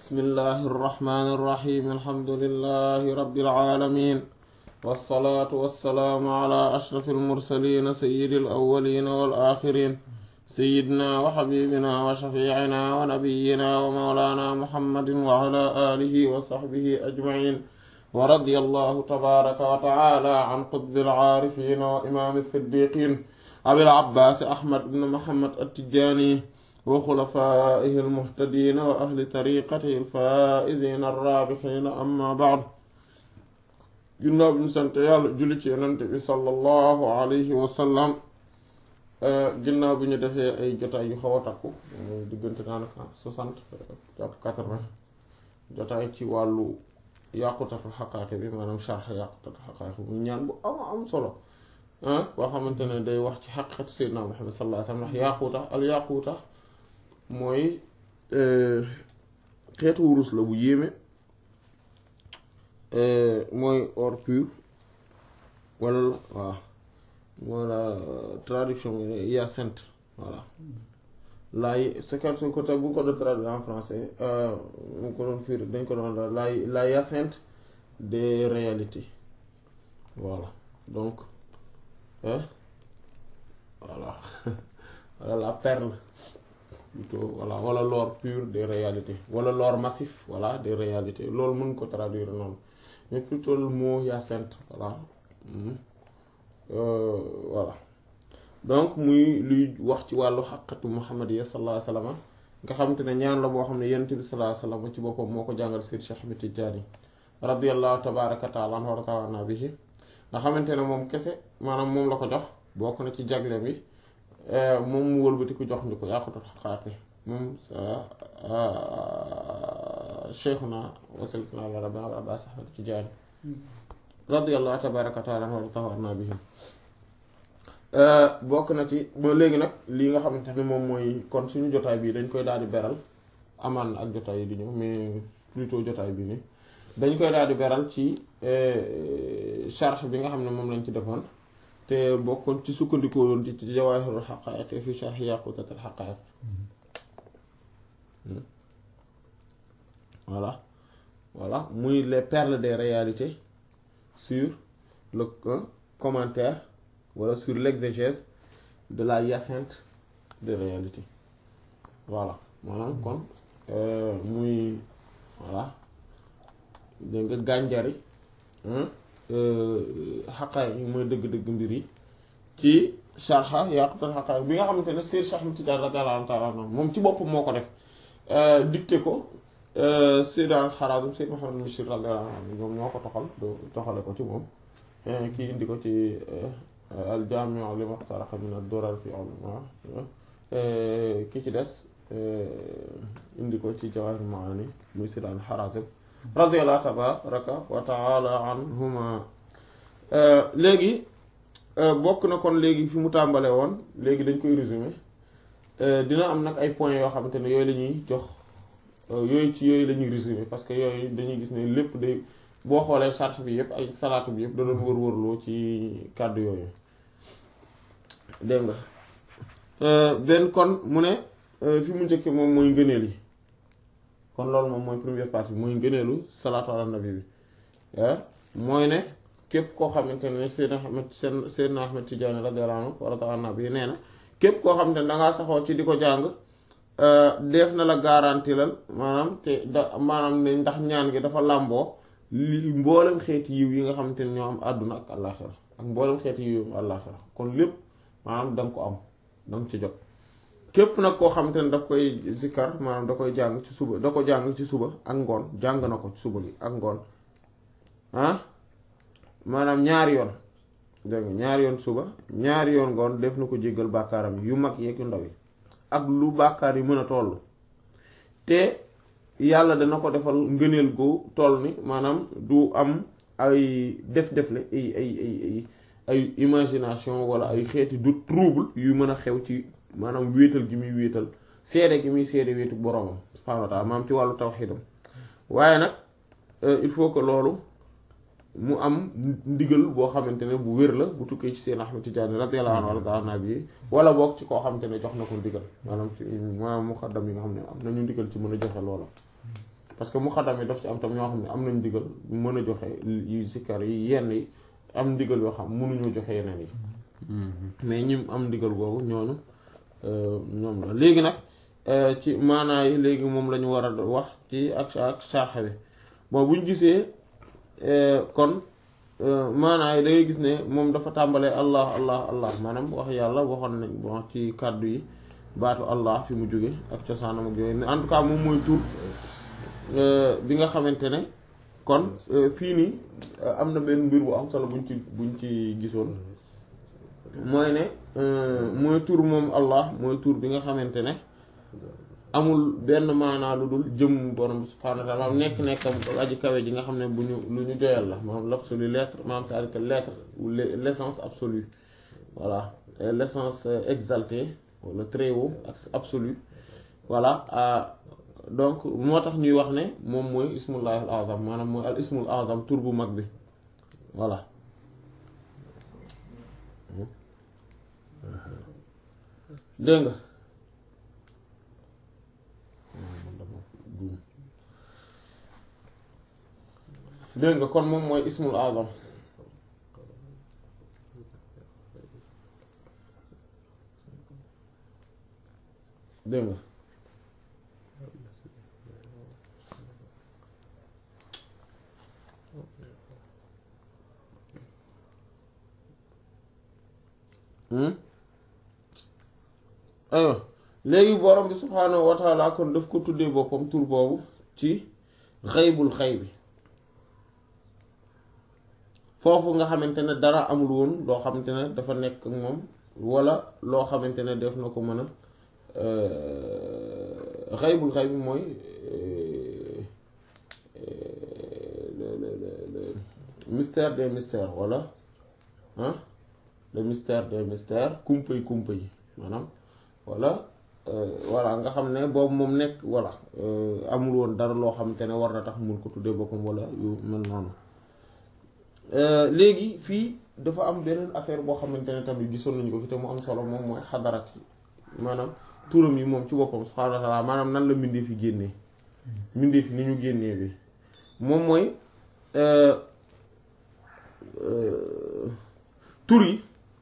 بسم الله الرحمن الرحيم الحمد لله رب العالمين والصلاة والسلام على أشرف المرسلين سيد الأولين والآخرين سيدنا وحبيبنا وشفيعنا ونبينا ومولانا محمد وعلى آله وصحبه أجمعين ورضي الله تبارك وتعالى عن قطب العارفين وإمام الصديقين أبي العباس أحمد بن محمد التجاني وخلفائه المهتدين وأهل طريقته الفائزين الرابحين أما بعد ginnaaw bi ñu sant yàlla julli ci yonent bi sallallahu alayhi wa sallam ginnaaw bi ñu defee ay jotaay yu xaw a takku diggante daanaka soixante jàpp quatre-vingts jotaay ci wàllu yàqutatul xaqaaqi bi maanaam sharx yàqutatul xaqaaqi muy ñaan bu am am solo boo xamante ne day wax ci xaqiqatu sayyidina Muhammad sallallahu alayhi wa sallam ndax yàquta al yàquta mooy xeetu wurus la bu yéeme mooy or pur wala waaw wala traduction bi hyacinthe voilà laay c'est que suñ ko teg bu ñu ko doon traduire en français mu ko doon fiir dañ ko doon la la hyacinthe des réalités voilà donc voilà voilà la perle plutôt voilà wala l'or pur des réalités wala l'or massif voilà des réalités loolu mën ko traduire noonu mais plutôt le mot hyacinthe voilà euh, voilà donc muy luy wax ci wàllu xaqatu muhammadiya sallallahu alayhi wa sallam nga xamante ne ñaan la boo xam ne yonent bi sallallahu alayhi wa sallam ci boppam moo ko jàngal Seydi Cheikh Ahmed Tidiane radiyallahu tabaraka taala anhu wa ratawana bihi nga xamante ne moom kese maanaam moom la ko jox bokk na ci jagle bi moom mu wëlbati ko jox ñu ko yàqutul xaqaaqi moom cheikhuna wasiltuna la rabbina wa abbas ahmad tijaani radiyallahu tabaraka taala anhu wa ratawana bihi bokk na ci ba léegi nag lii nga xamante ne moom mooy kon suñu jotaay bii dañ koy daal di beral amaan na ak jotaay yi di ñëw mais plutôt jotaay bi nii dañ koy daal di beral ci sharh bi nga xam ne moom lañ ci defoon te bokkoon ci sukkandikoo yoon ci jawaahirul haqaa'iq fi sharh yaqutatul haqaa'iq voilà voilà muy les perles des réalités sur le commentaire wala sur l'exégèse de la hyacinthe des réalités voilà maanaam kon muy voilà dégg nga gànjari xaqaay yi mooy dëgg-dëgg mbir yi ci sharha yaqutul xaqaay bi nga xamante ne Seex Ahmad Tijaan radiyallaahu taala anhu moom ci bopp moo ko def dicté ko Seyd al-Harazim Seyd Muhammad Mishri radiyallaahu anhu ñoom ñoo ko toxal toxale ko ci moom kii indi ko ci al-Jaami' li muxtaraqa min ad-durar fi ulum ki ci des indi ko ci Jawaahir Maani muy Seyd al-Harazim radiyallahu tabaraka wa taala anhuma léegi bokk na kon léegi fi mu tàmbalee woon léegi dañ koy résumer dina am nag ay points yoo xamante ne yooyu la ñuy jox yooyu ci yooyu la ñuy résumer parce que yooyu dañuy gis ne lépp day boo xoolee sarx bi yëpp ay salaatu bi yëpp da doon wër-wërloo ci kàddu yooyu dégg nga benn kon mu ne fi mu njëkkee moom mooy ngëneel yi kon loolu moom mooy première partie mooy ngëneelu salaatu ala nabi bi mooy ne képp koo xamante ne Seydina Ahmed seen Seydina Ahmed Tidiane radiyallahu anhu wa radiya anhu bi nee na képp koo xamante ne dangaa saxoo ci di ko jàng def na la garanti lal maanaam te da maanaam ne ndax ñaan gi dafa làmboo li mboolem xeeti yiw yi nga xamante ne ñoo am àdduna ak àllaaxira ak mboolem xeeti yiw am àllaaxira kon lépp maanaam danga ko am danga ci jot képp nag koo xamante ne daf koy zikkar maanaam da koy jàng ci suba da ko jàng ci suba ak ngoon jàng na ko ci suba gi ak ngoon ah maanaam ñaari yoon dégg nga ñaari yoon suba ñaari yoon ngoon def na ko jéggal bàkkaaram yu mag yeeg yu ndaw yi ak lu bàkkaar yi mën a toll te yàlla dana ko defal ngëneel gu toll ni maanaam du am ay def-defle ay ay ay ay ay imagination wala ay xeeti du trouble yu mën a xew ci maanaam wéetal gi muy wéetal seede gi muy seede wéetu boroomam subhaanahu wa taala maanaam ci wàllu tawxiidam waaye nag il faut que loolu mu am ndigal boo xamante ne bu wér la bu tukkee ci seen Ahmad Tijaani radiyallahu anhu warda nabi wala boog ci koo xamante ne jox na ko ndigal maanaam ci maanaam muqaddam yi nga xam ne am nañu ndigal ci mën a joxe loola parce que muqaddam yi daf ci am tam ñoo xam ne am nañ ndigal mën a joxe yu zikkar yi yenn yi am ndigal yoo xam mënuñoo joxe yeneen yi mais ñi am ndigal googu ñooñu ñoom la léegi nag ci maanaa yi léegi moom la ñu war a wax ci ak ak sarxa bi bon bu ñu gisee kon maanaa yi da ngay gis ne moom dafa tàmbalee allah allah allah maanaam wax yàlla waxoon nañ bon ci kàddu yi baatu allah fi mu jóge ak cosaanam ak yooyu en tout cas moom mooy tur bi nga xamante ne kon fii nii am na benn mbir bu am solo buñ ci buñ ci gisoon mooy ne mooy tur moom allah mooy tur bi nga xamante ne amul benn maanaa lu dul jëm borom bi subhaanahu wa taala maanaam nekk nekkam aji kawe ji nga xam ne bu ñu lu ñu joyal la maanaam l'absolu l'être maanaam c'est-à-dire que l'être ou l'essence absolue voilà l'essence exaltée wala très haut ak absolu voilà donc moo tax ñuy wax ne moom mooy ismullahi al azam maanaam mooy al ismul azam tur bu mag bi voilà dégg nga dégg nga kon moom mooy ismul azam dégg nga aywa léegi borom bi subhaanahu wa taala kon daf ko tuddee boppam tur boobu ci xaybul xay bi foofu nga xamante ne dara amul woon loo xamante ne dafa nekk moom wala loo xamante ne def na ko mën a xaybul xay bi mooy le mystère des mystères wala ah le mystère des mystères kumpa yi kumpa yi maanaam wala voilà nga xam ne boobu moom nekk voilà amul woon dara loo xamante ne war na tax mun ko tuddee boppam wala yu mel noonu léegi fii dafa am beneen affaire boo xamante ne tamit gisoon nañu ko fi te mu am solo moom mooy xadarat yi maanaam turam yi moom ci boppam subhaanahu wa ta'ala maanaam nan la mbindee fi génnee mbindee fi ni ñu génnee bi moom mooy tur yi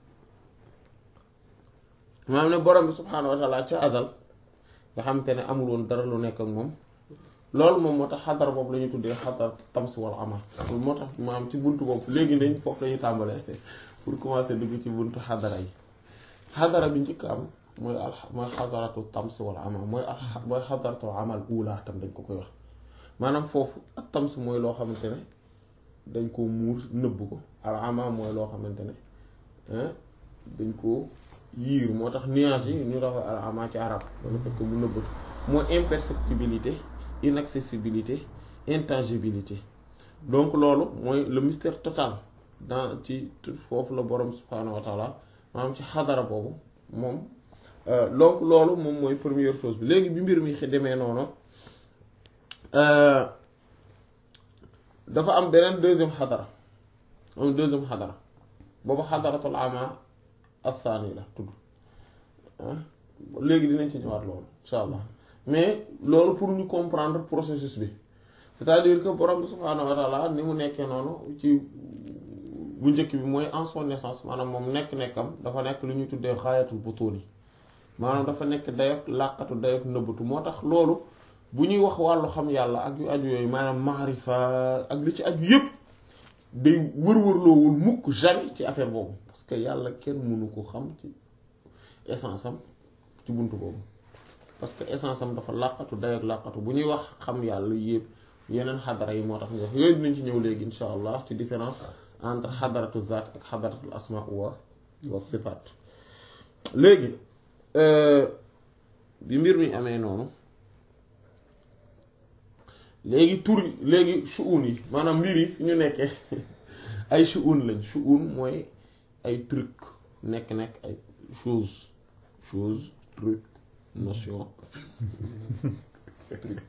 maanaam ne borom bi subhaanahu wa ta'ala ca azal nga xamante ne amul woon dara lu nekk ak moom loolu moom moo tax xadara boobu la ñuy tuddee xadara tams wal ama moo tax maanaam ci buntu boobu léegi nañ foofu la ñuy tàmbalee pour commencer dugg ci buntu xadara yi xadara bi njëkk am mooy al mooy xadaratu tams wal ama mooy al mooy xadaratu amal ula tam dañ ko koy wax maanaam foofu ak tams mooy loo xamante ne dañ koo muur nëbb ko al ama mooy loo xamante ne dañ koo yiir moo tax nuage yi ñu dafa al ama ci arab dana fekk mu nëbbatu mooy imperceptibilité inaccessibilité intangibilité donc loolu mooy le mystère total dans ci foofu la borom subhaanahu wa taala maanaam ci xadara boobu moom donc loolu moom mooy première chose bi léegi bi mbir mi demee noonu dafa am beneen deuxième xadara am deuxième xadara boobu xadaratul ama athani la tudd léegi dinañ ci ñëwaat loolu insha allah mais loolu pour ñu comprendre processus bi c'est-à-dire que borom bi subhaanahu wa taala ni mu nekkee noonu ci bu njëkk bi mooy en son naissance maanaam moom nekk-nekkam dafa nekk lu ñuy tuddee xaayatul butuuni maanaam dafa nekk dayok làqatu dayok nëbbatu moo tax loolu bu ñuy wax wàllu xam yàlla ak yu aju yooyu maanaam maarifa ak li ci aju yépp day wër-wërloowul mukk jamais ci affaire boobu parce que yàlla kenn mënu ko xam ci essence am ci buntu boobu parce que essence am dafa làqatu dayok làqatu bu ñuy wax xam yàlla yépp yeneen xadara yi moo tax ñu wax yooyu dinañ ci ñëw léegi insha allah ci différence entre xadaratu zaat ak xadaratul asma wa wa sifaat léegi bi mbir mi amee noonu léegi tur léegi shu'un yi maanaam mbir yi fi ñu nekkee ay shu'un lañ shu'un mooy ay truc nekk-nekk ay chose chose truc notion truc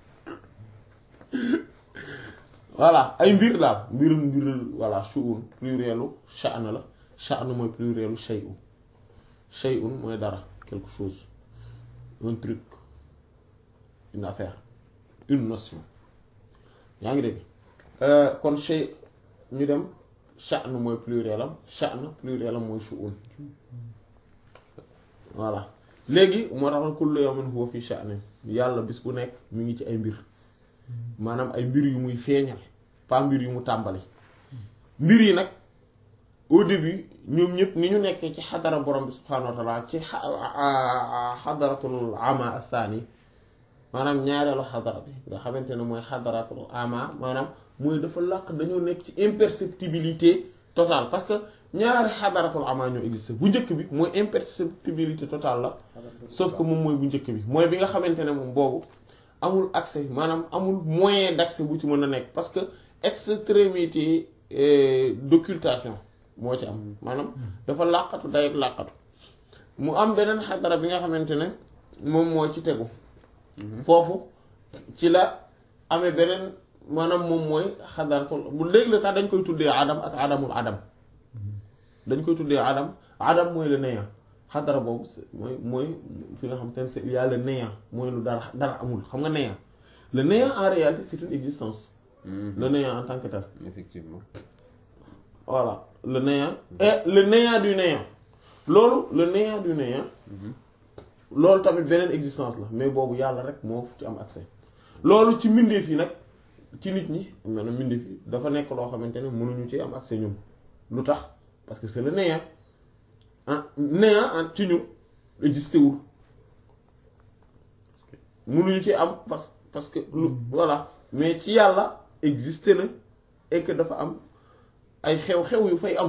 voilà ay mbir daal mbir mbir voilà shu'un plurielu sha'n la sha'n mooy plurielu shay'un shay'un mooy dara quelque chose un truc une affaire une notion yaa ngi dégg kon shay ñu dem sha'n mooy pluriel am sha'n pluriel am mooy shu'un voilà léegi moo tax kullu yawmin huwa fi sha'nin yàlla bis bu nekk mi ngi ci ay mbir maanaam ay mbir yu muy feeñal pas mbir yu mu tàmbali mbir yi nag au début ñoom ñëpp ni ñu nekkee ci xadara borom bi subhaanahu wa taala ci xadaratul ama athani maanaam ñaareelu xadara bi nga xamante ne mooy xadaratul ama maanaam mooy dafa làq dañoo nekk ci imperceptibilité totale parce que ñaari xadaratul ama ñoo existe bu njëkk bi mooy imperceptibilité totale la sauf que moom mooy bu njëkk bi mooy bi nga xamante ne moom boobu amul accès maanaam amul moyen d'accès bu ci mën a nekk parce que extrémité d'occultation moo ci am maanaam dafa làqatu day làqatu mu am beneen xadara bi nga xamante ne moom moo ci tegu foofu ci la amee beneen maanaam moom mooy xadaratul bu léegi la sax dañ koy tuddee adam ak adamul adam dañ koy tuddee adam adam mooy le néant xadara boobu mooy mooy fi nga xam te ne c'est il y a le néant mooy lu dara dara amul xam nga néant le néant en réalité c'est une existence le néant en tant que tel effectivement voilà le néant et le néant du néant loolu le néant du néant loolu tamit beneen existence la mais boobu yàlla rek moo ci am accès loolu ci mbindeef yi nag ci nit ñi maanaam mbindeef yi dafa nekk loo xamante ne mënuñu ci am accès ñun lu tax parce que c'est le néant ah néant ah ci ñu existé wul mënuñu ci am parce parce que lu voilà mais ci yàlla existé na et que dafa am ay xew-xew yu fay am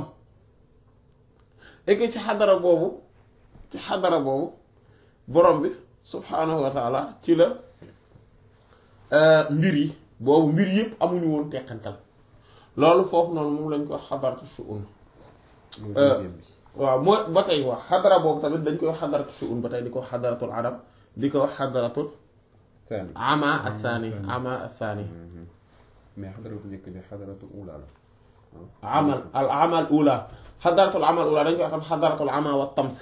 et que ci xadara boobu ci xadara boobu borom bi subhaanahu wa taala ci la mbir yi boobu mbir yëpp amuñu woon teqantal loolu foofu noonu moom lañ ko xadaratu shu'un waaw mooy ba tey wax xadara boobu tamit dañ koy xadaratu shu'un ba tey di ko xadaratul adam di ko xadaratul ama athani ama athani mais xadaratu njëkk bi xadaratu ula la amal al amal ula xadaratul amal ula dañ koy wax tam xadaratul ama wa tams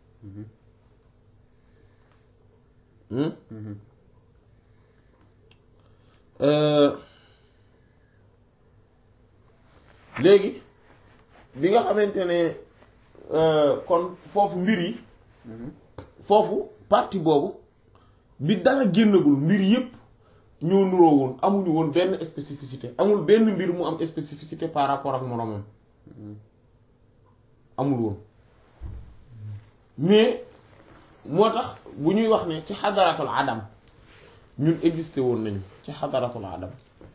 léegi bi nga xamante ne kon foofu mbir yi foofu partie boobu bi dara génnagul mbir yépp ñoo nuroo woon amuñu woon benn spécificité amul benn mbir mu am spécificité par rapport ak moroomam amul woon mais moo tax bu ñuy wax ne ci xadaratul adam ñun existé woon nañu ci xadaratul adam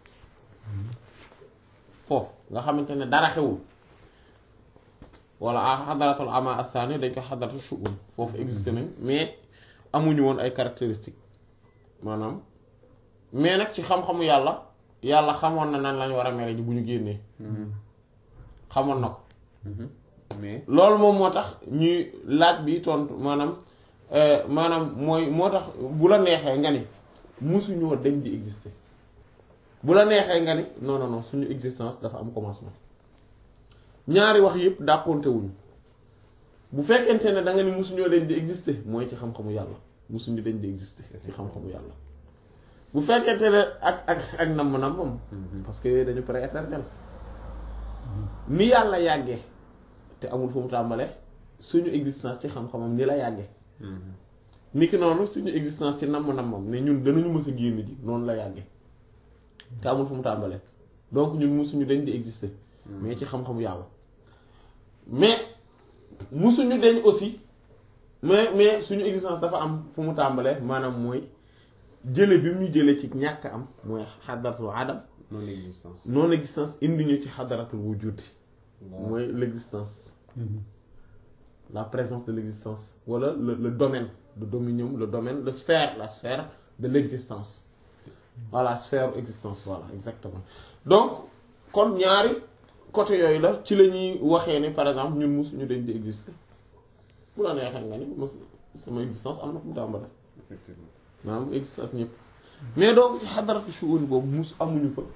foofu nga xamante ne dara xewul wala a xadaratul ama asani dañ ko xadaratu shu'un foofu existé nañ mais amuñu woon ay caractéristiques maanaam mais nag ci xam-xamu yàlla yàlla xamoon na nan lañ war a mel ji bu ñu génnee xamoon na ko mais loolu moom moo tax ñuy laaj bi tontu maanaam maanaam mooy moo tax bu la neexee nga ni musuñoo dañ di exister bu la neexee nga ni non non non suñu existence dafa am commencement ñaari wax yëpp dàqonte wuñu bu fekkente ne da nga ni musuñoo dañ di exister mooy ci xam-xamu yàlla musuñu dañ di exister ci xam-xamu yàlla bu fekkente ne ak ak ak namm-nammam parce que yooyu dañu prééternel ni yàlla yàggee te amul fu mu tàmbalee suñu existence ci xam-xamam ni la yàggee niki noonu suñu existence ci namm-nammam ne ñun danañu mës a génn ji noonu la yàggee te amul fu mu tàmbalee donc ñun musuñu dañ di exister mais ci xam-xamu yàlla mais musuñu dañ aussi mais mais suñu existence dafa am fu mu tàmbalee maanaam mooy jële bi mu ñu jële ci ñàkk am mooy xadaratul adam non existence non existence indi ñu ci xadaratul wujud mooy l'existence la présence de l'existence wala le le domaine le dominium le domaine le sphère la sphère de l'existence voilà sphère existence voilà exactement donc kon ñaari côté yooyu la ci la ñuy waxee ne par exemple ñun musuñu dañ di exister bu la neexee nga ni mos sama existence am na fu mu tàmbale effectivement maanaam existence ñëpp mais donc ci xadaratu shu'un boobu mus amuñu fa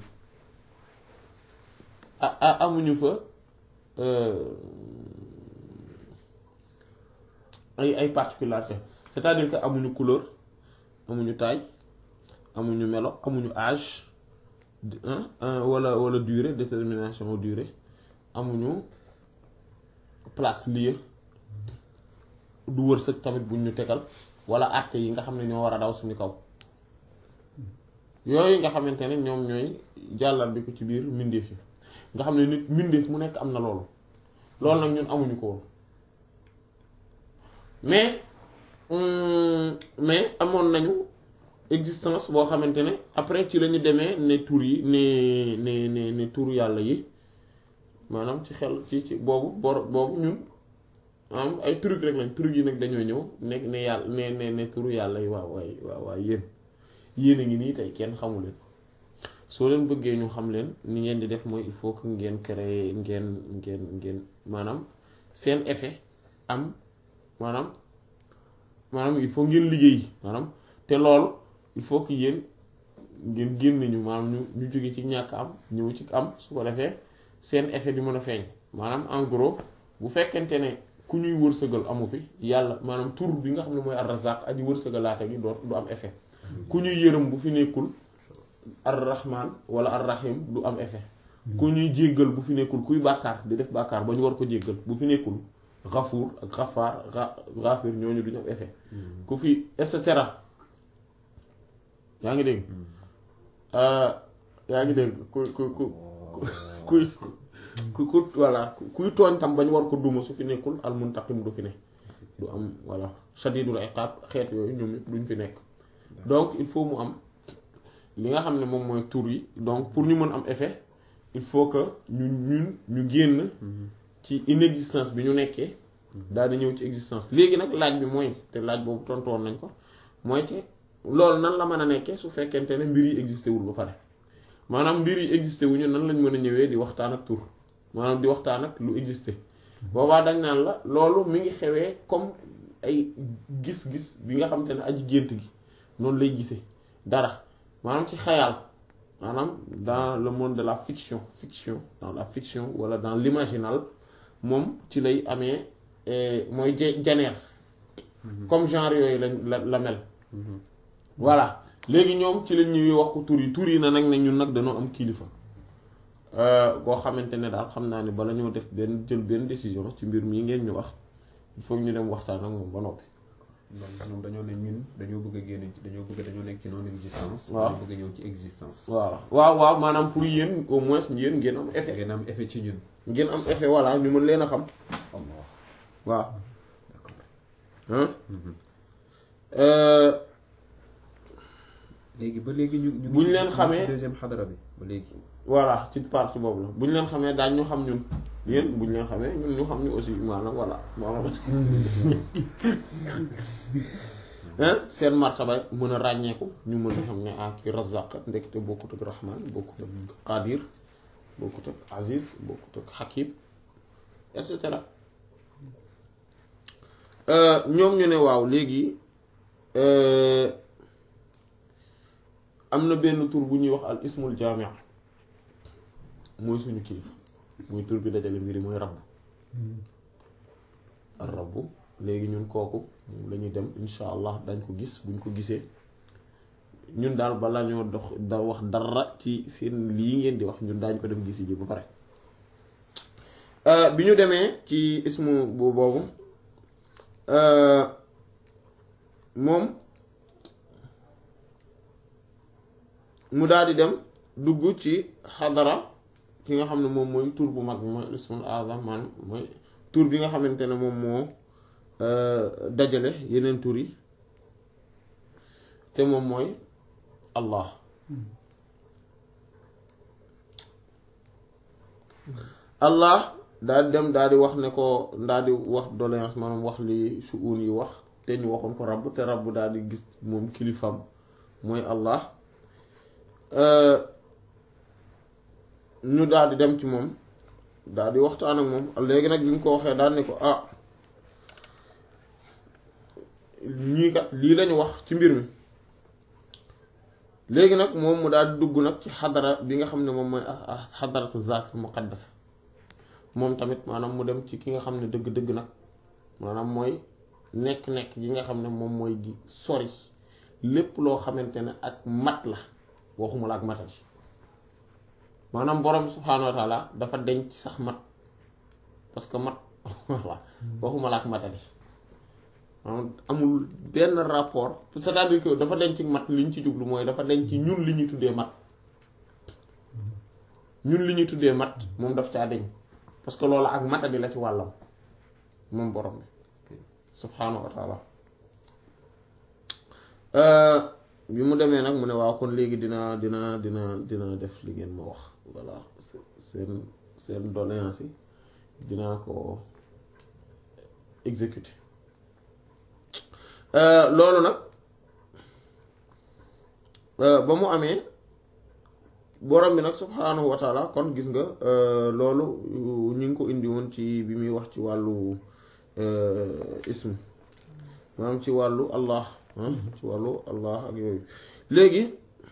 ah ah amuñu fa ay ay particularités c'est-à-dire que amuñu couleur amuñu taille amuñu melo amuñu âge wala wala durée détermination durée amuñu place lieu du wërsëg tamit buñ ñu tegal wala àtte yi nga xam ne ñoo war a daw suñu kaw yooyu nga xamante ne ñoom ñooy jàllal bi ko ci biir mbindeef yi nga xam ne nit mbindeef mu nekk am na loolu loolu nag ñun amuñu ko woon mais mais amoon nañu existence boo xamante ne après ci la ñu demee ne tur yi ne ne ne ne tur yàlla yi maanaam ci xel ci ci boobu bor boobu ñun am ay truc rek lañ truc yi nag dañoo ñëw nekk ne yàlla ne ne ne turu yàlla yi waaw waay waaw waay yéen yéen a ngi nii tey kenn xamu leen soo leen bëggee ñu xam leen ni ngeen di def mooy il faut que ngeen créer ngeen ngeen ngeen maanaam seen effet am maanaam maanaam il faut ngeen liggéey maanaam te loolu il faut que yéen ngeen génn ñu maanaam ñu ñu jóge ci ñàkk am ñëw ci am su ko defee seen effet di mën a feeñ maanaam en gros bu fekkente ne ku ñuy wërsëgal amu fi yàlla maanaam tur bi nga xam ne mooy ar-Razzaq aji wërsëgalaate gi doo du am effet ku ñuy yërëm bu fi nekkul ar-Rahman wala ar-Rahim du am effet ku ñuy jéggal bu fi nekkul kuy bàkkaar di def bàkkaar ba ñu war ko jéggal bu fi nekkul Ghafuur ak Ghafaar Ghafir ñooñu duñu am effet ku fi et cetera yaa ngi dégg yaa ngi dégg ku ku ku kuy ku ku voilà kuy tooñ tam bañ war ko duma su fi nekkul al muntaqim du fi ne du am voilà shadidul iqab xeet yooyu ñoom ñëpp duñ fi nekk donc il faut mu am li nga xam ne moom mooy tur yi donc pour ñu mën am effet il faut que ñu ñun ñu génn ci inexistence bi ñu nekkee daal di ñëw ci existence léegi nag laaj bi mooy te laaj boobu tontoon nañ ko mooy ci loolu nan la mën a nekkee su fekkente ne mbir yi existé wul ba pare maanaam mbir yi existé wuñu nan lañ mën a ñëwee di waxtaan ak tur maanaam di waxtaan ak lu existé boobaa dañ naan la loolu mi ngi xewee comme ay gis-gis bi nga xamante ne aji gént gi noonu lay gisee dara maanaam ci xayaal maanaam dans le monde de la fiction fiction dans la fiction wala dans l'imaginal moom ci lay amee mooy janeer comme genre yooyu lañ la la mel voilà léegi ñoom ci lañ ñëwee wax ko tur yi tur yi na nag ne ñun nag dañoo am kilifa boo xamante ne daal xam naa ne bala ñoo def benn jël benn décision ci mbir mii ngeen ñu wax il faut ñu dem waxtaan ak moom ba noppi. donc ñoom dañoo ne ñun dañoo bëgg a génn ci dañoo bëgg dañoo nekk ci non existence. waaw dañoo bëgg a ñëw ci existence. waaw waaw waaw maanaam pour yéen au moins yéen ngeen am effet. ngeen am effet ci ñun. ngeen am effet voilà ñu mën leen a xam. Allah waaw. d'accord. léegi ba léegi ñu ñu. buñ leen xamee ci deuxième xadara bi ba léegi. voilà ci partie boobu la bu ñu leen xamee daañ ñu xam ñun yéen bu ñu leen xamee ñun ñu xam ñu aussi maanaam voilà maanaam seen martaba mën a ràññeeku ñu mën a xam ne ah ki Razzaq ndekete bokkut ak Rahman bokkut ak Qadir bokkut ak Aziz bokkut ak Hakim et cetera ñoom ñu ne waaw léegi am na benn tur bu ñuy wax al ismul jaami' mooy suñu kilifa mooy tur bi dajale mbiri mooy rabb ar rabb léegi ñun kooku moom la ñuy dem insha allah dañ ko gis buñ ko gisee ñun daal balaa ñoo dox da wax dara ci seen lii ngeen di wax ñun daañ ko dem gisi ji ba pare bi ñu demee ci ismu bu boobu moom mu daal di dem dugg ci xadara ki nga xam ne moom mooy tur bu mag bi mooy ismul azam maanaam mooy tur bi nga xamante ne moom moo dajale yeneen tur yi te moom mooy allah allah daal di dem daal di wax ne ko daal di wax doléance maanaam wax li suun yi wax te ñu waxoon ko rabb te rabb daal di gis moom kilifam mooy allah ñu daal di dem ci moom daal di waxtaan ak moom léegi nag bi ñu ko waxee daal ne ko ah ñii kat lii lañu wax ci mbir mi léegi nag moom mu daal di dugg nag ci xadara bi nga xam ne moom mooy xadaratu zaat muqaddas moom tamit maanaam mu dem ci ki nga xam ne dëgg-dëgg nag maanaam mooy nekk-nekk gi nga xam ne moom mooy di sori lépp loo xamante ne ak mat la waxuma la ak matati maanaam borom subhaanahu wa taala dafa denc sax mat parce que mat voilà waxuma la ak matali maanaam amul benn rapport c'est-à-dire que dafa denc mat li ñu ci jublu mooy dafa denc ñun li ñuy tuddee mat ñun li ñuy tuddee mat moom daf caa deñ parce que loolu ak matadi la ci wàllam moom borom bi subhaanahu wa taala bi mu demee nag mu ne waaw kon léegi dina dina dina dina def li ngeen ma wax voilà seen seen doléance yi dinaa ko exécuter loolu nag ba mu amee borom bi nag subhaanahu wa taala kon gis nga loolu ñu ngi ko indi woon ci bi muy wax ci wàllu ism maanaam ci wàllu allah ci wàllu allah ak yooyu léegi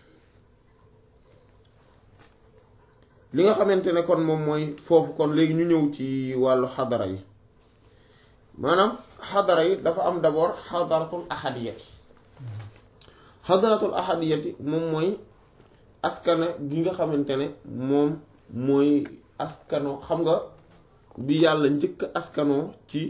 li nga xamante ne kon moom mooy foofu kon léegi ñu ñëw ci wàllu xadara yi maanaam xadara yi dafa am d'abord xadaratul ahadiyati xadaratul ahadiyati moom mooy askana gi nga xamante ne moom mooy askano xam nga bi yàlla njëkk askanoo ci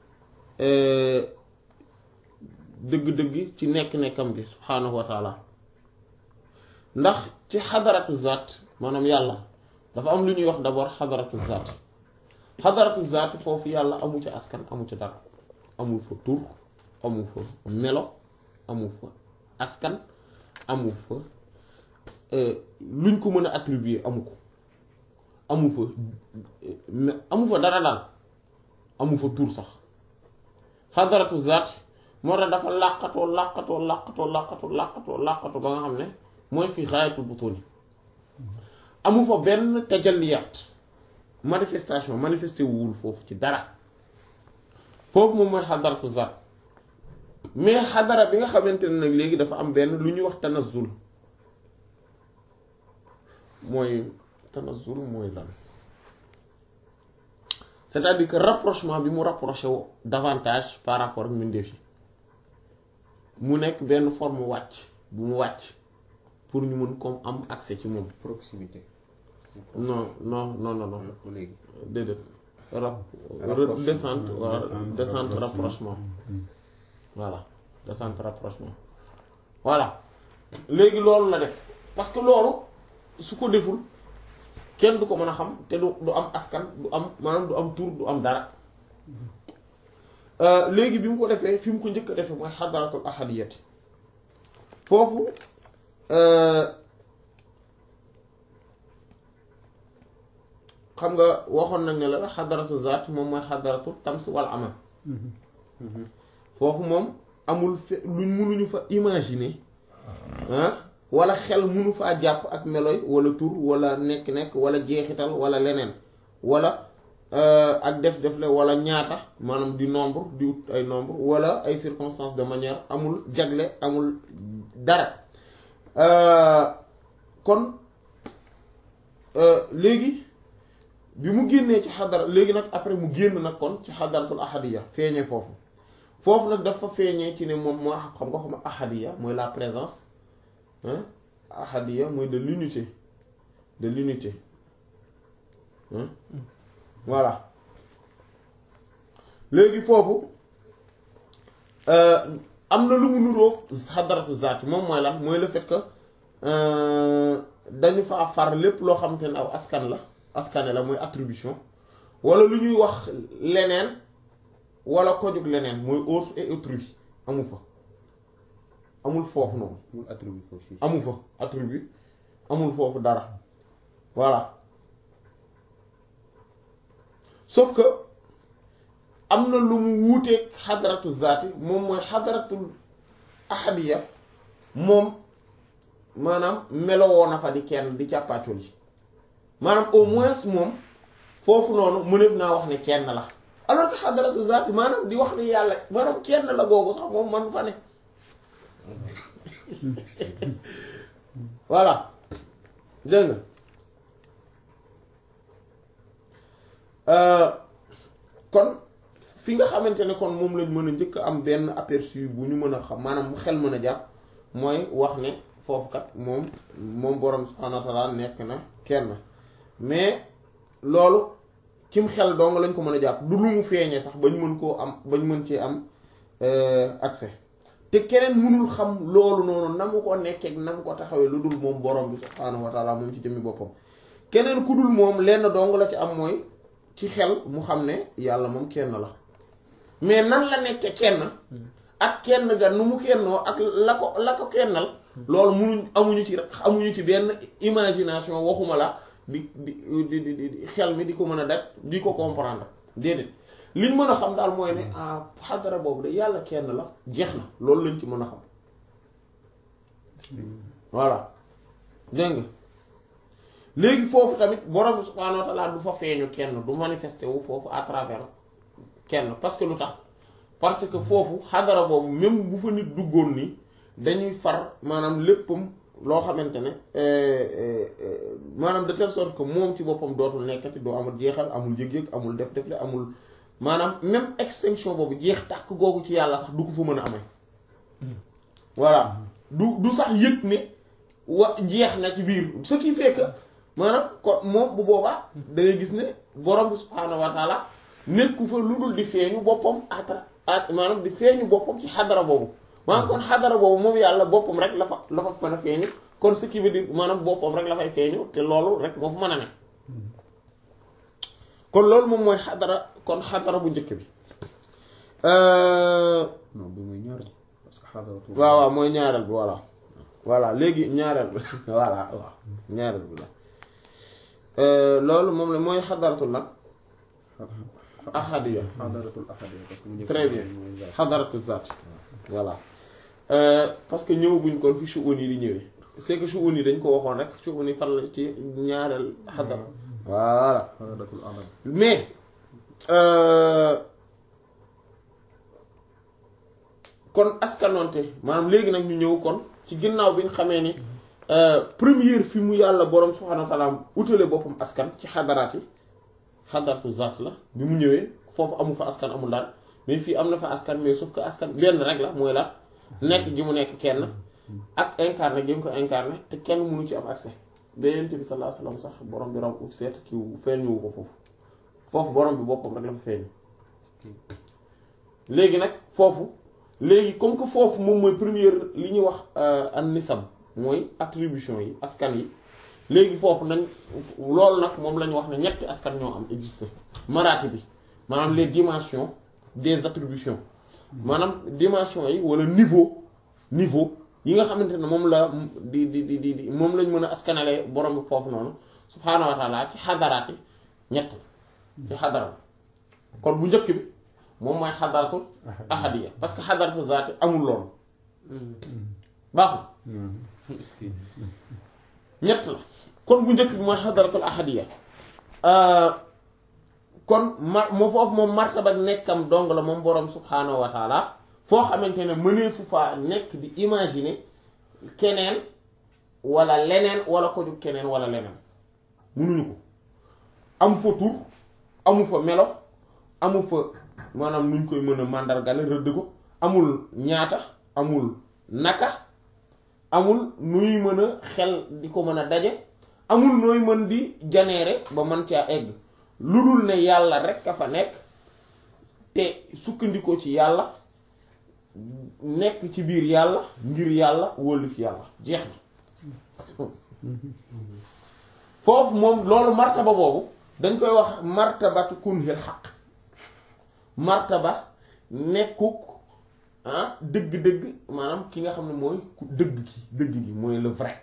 dëgg-dëgg ci nekk-nekkam gi subhaanahu wa taala ndax ci xadaratu zaat maanaam yàlla dafa am lu ñuy wax d'abord xadaratu zaat xadaratu zaat foofu yàlla amu ci askan amu ci dara amul fa tur amul fa melo amul fa askan amul fa luñ ko mën a attribuer amu ko amu fa amu fa dara daal amu fa tur sax xadaratu zaat moo tax dafa làqatoo làqatoo làqatoo làqatoo làqatoo làqatoo ba nga xam ne mooy fi xaayatul butuni amu fa benn tajalliyaat manifestation manifesté wul foofu ci dara foofu moom mooy xadaratu zaat mais xadara bi nga xamante ne nag léegi dafa am benn lu ñuy wax tanazul mooy tanazul mooy lan c'est-à-dire que rapprochement bi mu rapproché wu davantage par rapport ak mbindeef yi mu nekk benn forme wàcc bu mu wàcc pour ñu mën comme am accès ci moom. proximité. non non non non non. léegi. déedéet. rap Rapprochement. descente voilà Descente, descente rapprochement voilà descente rapprochement voilà léegi loolu la def parce que loolu su ko deful kenn du ko mën a xam te du du am askan du am maanaam du am tur du am dara Euh, léegi bi mu ko defee fi mu ko njëkk a defee mooy xadaratul ahadiyati foofu euh, xam nga waxoon nañ ne la xadaratu zaat moom mooy xadaratu tams wal amal foofu moom amul fe luñ mënuñu fa imaginer ah wala xel mënu faa jàpp ak meloy wala tur wala nekk-nekk wala jeexital wala leneen wala ak def-def la wala ñaata maanaam du nombre di ut ay nombre wala ay circonstances de manière amul jagle amul dara kon léegi bi mu génnee ci xadara léegi nag après mu génn nag kon ci xadaratul ahadiya feeñee foofu foofu nag dafa feeñee ci ne moom moo xam nga xam ahadiya mooy la présence hein ahadiya mooy de l'unité de l'unité hein voilà léegi foofu am na lu mu nuroog xadaratu zaati moom mooy lan mooy le fait que dañu fa far lépp loo xamante ne aw askan la askane la mooy attribution wala lu ñuy wax leneen wala ko jóg leneen mooy autre et autrui amu fa amul foofu noonu amul attribut foofu amu fa attribut amul foofu dara voilà sauf que am na lu mu wuuteeg xadaratu zaati moom mooy xadaratul ahadiya moom maanaam melowoo na fa di kenn di càppaacul yi maanaam au moins moom foofu noonu mëneef naa wax ne kenn la alors que xadaratu zaati maanaam di wax ne yàlla maanaam kenn la googu sax moom man fa ne voilà dégg nga kon fi nga xamante ne kon moom lañ mën a njëkk am benn aperçu bu ñu mën a xam maanaam mu xel mën a jàpp mooy wax ne foofu kat moom moom borom subhaanahu wa ta'aala nekk na kenn mais loolu cim xel dong lañ ko mën a jàpp du lu mu feeñee sax bañ mën koo am bañ mën ci am accès te keneen mënul xam loolu noonu na mu ko nekkee na mu ko taxawee lu dul moom borom bi subhaanahu wa taala moom ci jëmmi boppam keneen ku dul moom lenn dong la ci am mooy ci xel mu xam ne yàlla moom kenn la mais nan la nekkee kenn ak kenn ga nu mu kennoo ak la ko la ko kennal loolu munuñ amuñu ci amuñu ci benn imagination waxuma la di di di di xel mi di ko mën a daj di ko comprendre déedéet liñ mën a xam daal mooy ne ah xadara boobu de yàlla kenn la jeex na loolu lañ ci mën a xam voilà dégg nga léegi foofu tamit borom bi subhaanahu wa taala du fa feeñu kenn du manifesté wu foofu à travers kenn parce que lu tax parce que foofu xadara boobu même bu fa nit duggoon nii dañuy far maanaam léppam loo xamante ne maanaam de telle sorte que moom ci boppam dootul nekkati doo amul jeexal amul yëg-yëg amul def def le amul maanaam même extinction boobu jeex tàkk googu ci yàlla sax du ko fa mën a amee voilà du du sax yëg ne wa jeex na ci biir ce qui fait que maanaam ko moom bu boobaa da ngay gis ne borom bi subhaanahu wa taala nekku fa lu dul di feeñu boppam atra maanaam di feeñu boppam ci xadara boobu maanaam kon xadara boobu moom yàlla boppam rek la fa la fa mën a feeñu kon ce qui veut dire maanaam boppam rek la fay feeñu te loolu rek moo fa mën a ne kon loolu moom mooy xadara kon xadara bu njëkk bi non bi muy ñaareel parce que xadaratu waaw waaw mooy ñaareel bi voilà voilà léegi ñaareel bi voilà waaw ñaareel bi la loolu moom la mooy xadaratul nag ahadiya xadaratul ahadiya parce que mu njëkk très bien mooy zaat. xadaratul zaat voilà parce que ñëwaguñ kon fi shu'un yi di ñëwee c'est que shu'un yi dañ ko waxoon rek shu'un yi fan la ci ñaareel xadara voilà xadaratul ahad mais euh, kon askanonte maanaam léegi nag ñu ñëw kon ci ginnaaw bi ñu xamee ni euh, première fi mu yàlla borom subhaanahu wa ta'ala utale boppam askan ci xadaraat yi xadaratu zaat la bi mu ñëwee foofu amu fa askan amul daal mais fii am na fa askan mais sauf que askan benn rek la mooy la nekk gi mu nekk kenn ak incarné gi mu ko incarné te kenn mënu ci am accès ba yonent bi sallallahu alayhi wasallam sax borom bi raw ub seet ki feeñuwu ko foofu foofu borom bi boppam rek la fa feeñ léegi nag foofu léegi comme que foofu moom mooy première li ñuy wax an nisab mooy attribution yi askan yi léegi foofu nañ loolu nag moom la ñu wax ne ñetti askan ñoo am existe maraati bi maanaam les dimensions des attributions maanaam dimension yi wala niveau niveau yi nga xamante ne moom la di di di di di moom lañ mën a askanale borom bi foofu noonu subhaanahu wa taala ci xadaraat yi ñett ci xadara kon bu njëkk bi moom mooy xadaratul ahadiya parce que xadaratu zaati amul loolu baaxul ñett la kon bu njëkk bi mooy xadaratul ahadiya kon ma moo foofu moom martaba nekkam dong la moom boroom subhaanahu wa taala foo xamante ne mëneefu faa nekk di imaginer keneen wala leneen wala ko ju keneen wala leneen mënuñu ko amu fa tur amu fa melo amu fa maanaam nuñ koy mën a màndargale rëdd ko amul ñaata amul naka amul nuy mën a xel di ko mën a daje amul nooy mën di janeere ba mën caa egg lu dul ne yàlla rek a fa nekk te sukkandikoo ci yàlla nekk ci biir yàlla ngir yàlla wóllif yàlla jeex na foofu moom loolu martaba boobu dañ koy wax martabatu kunhil xaq martaba nekkuk ah dëgg-dëgg maanaam ki nga xam ne mooy ku dëgg gi dëgg gi mooy le vrai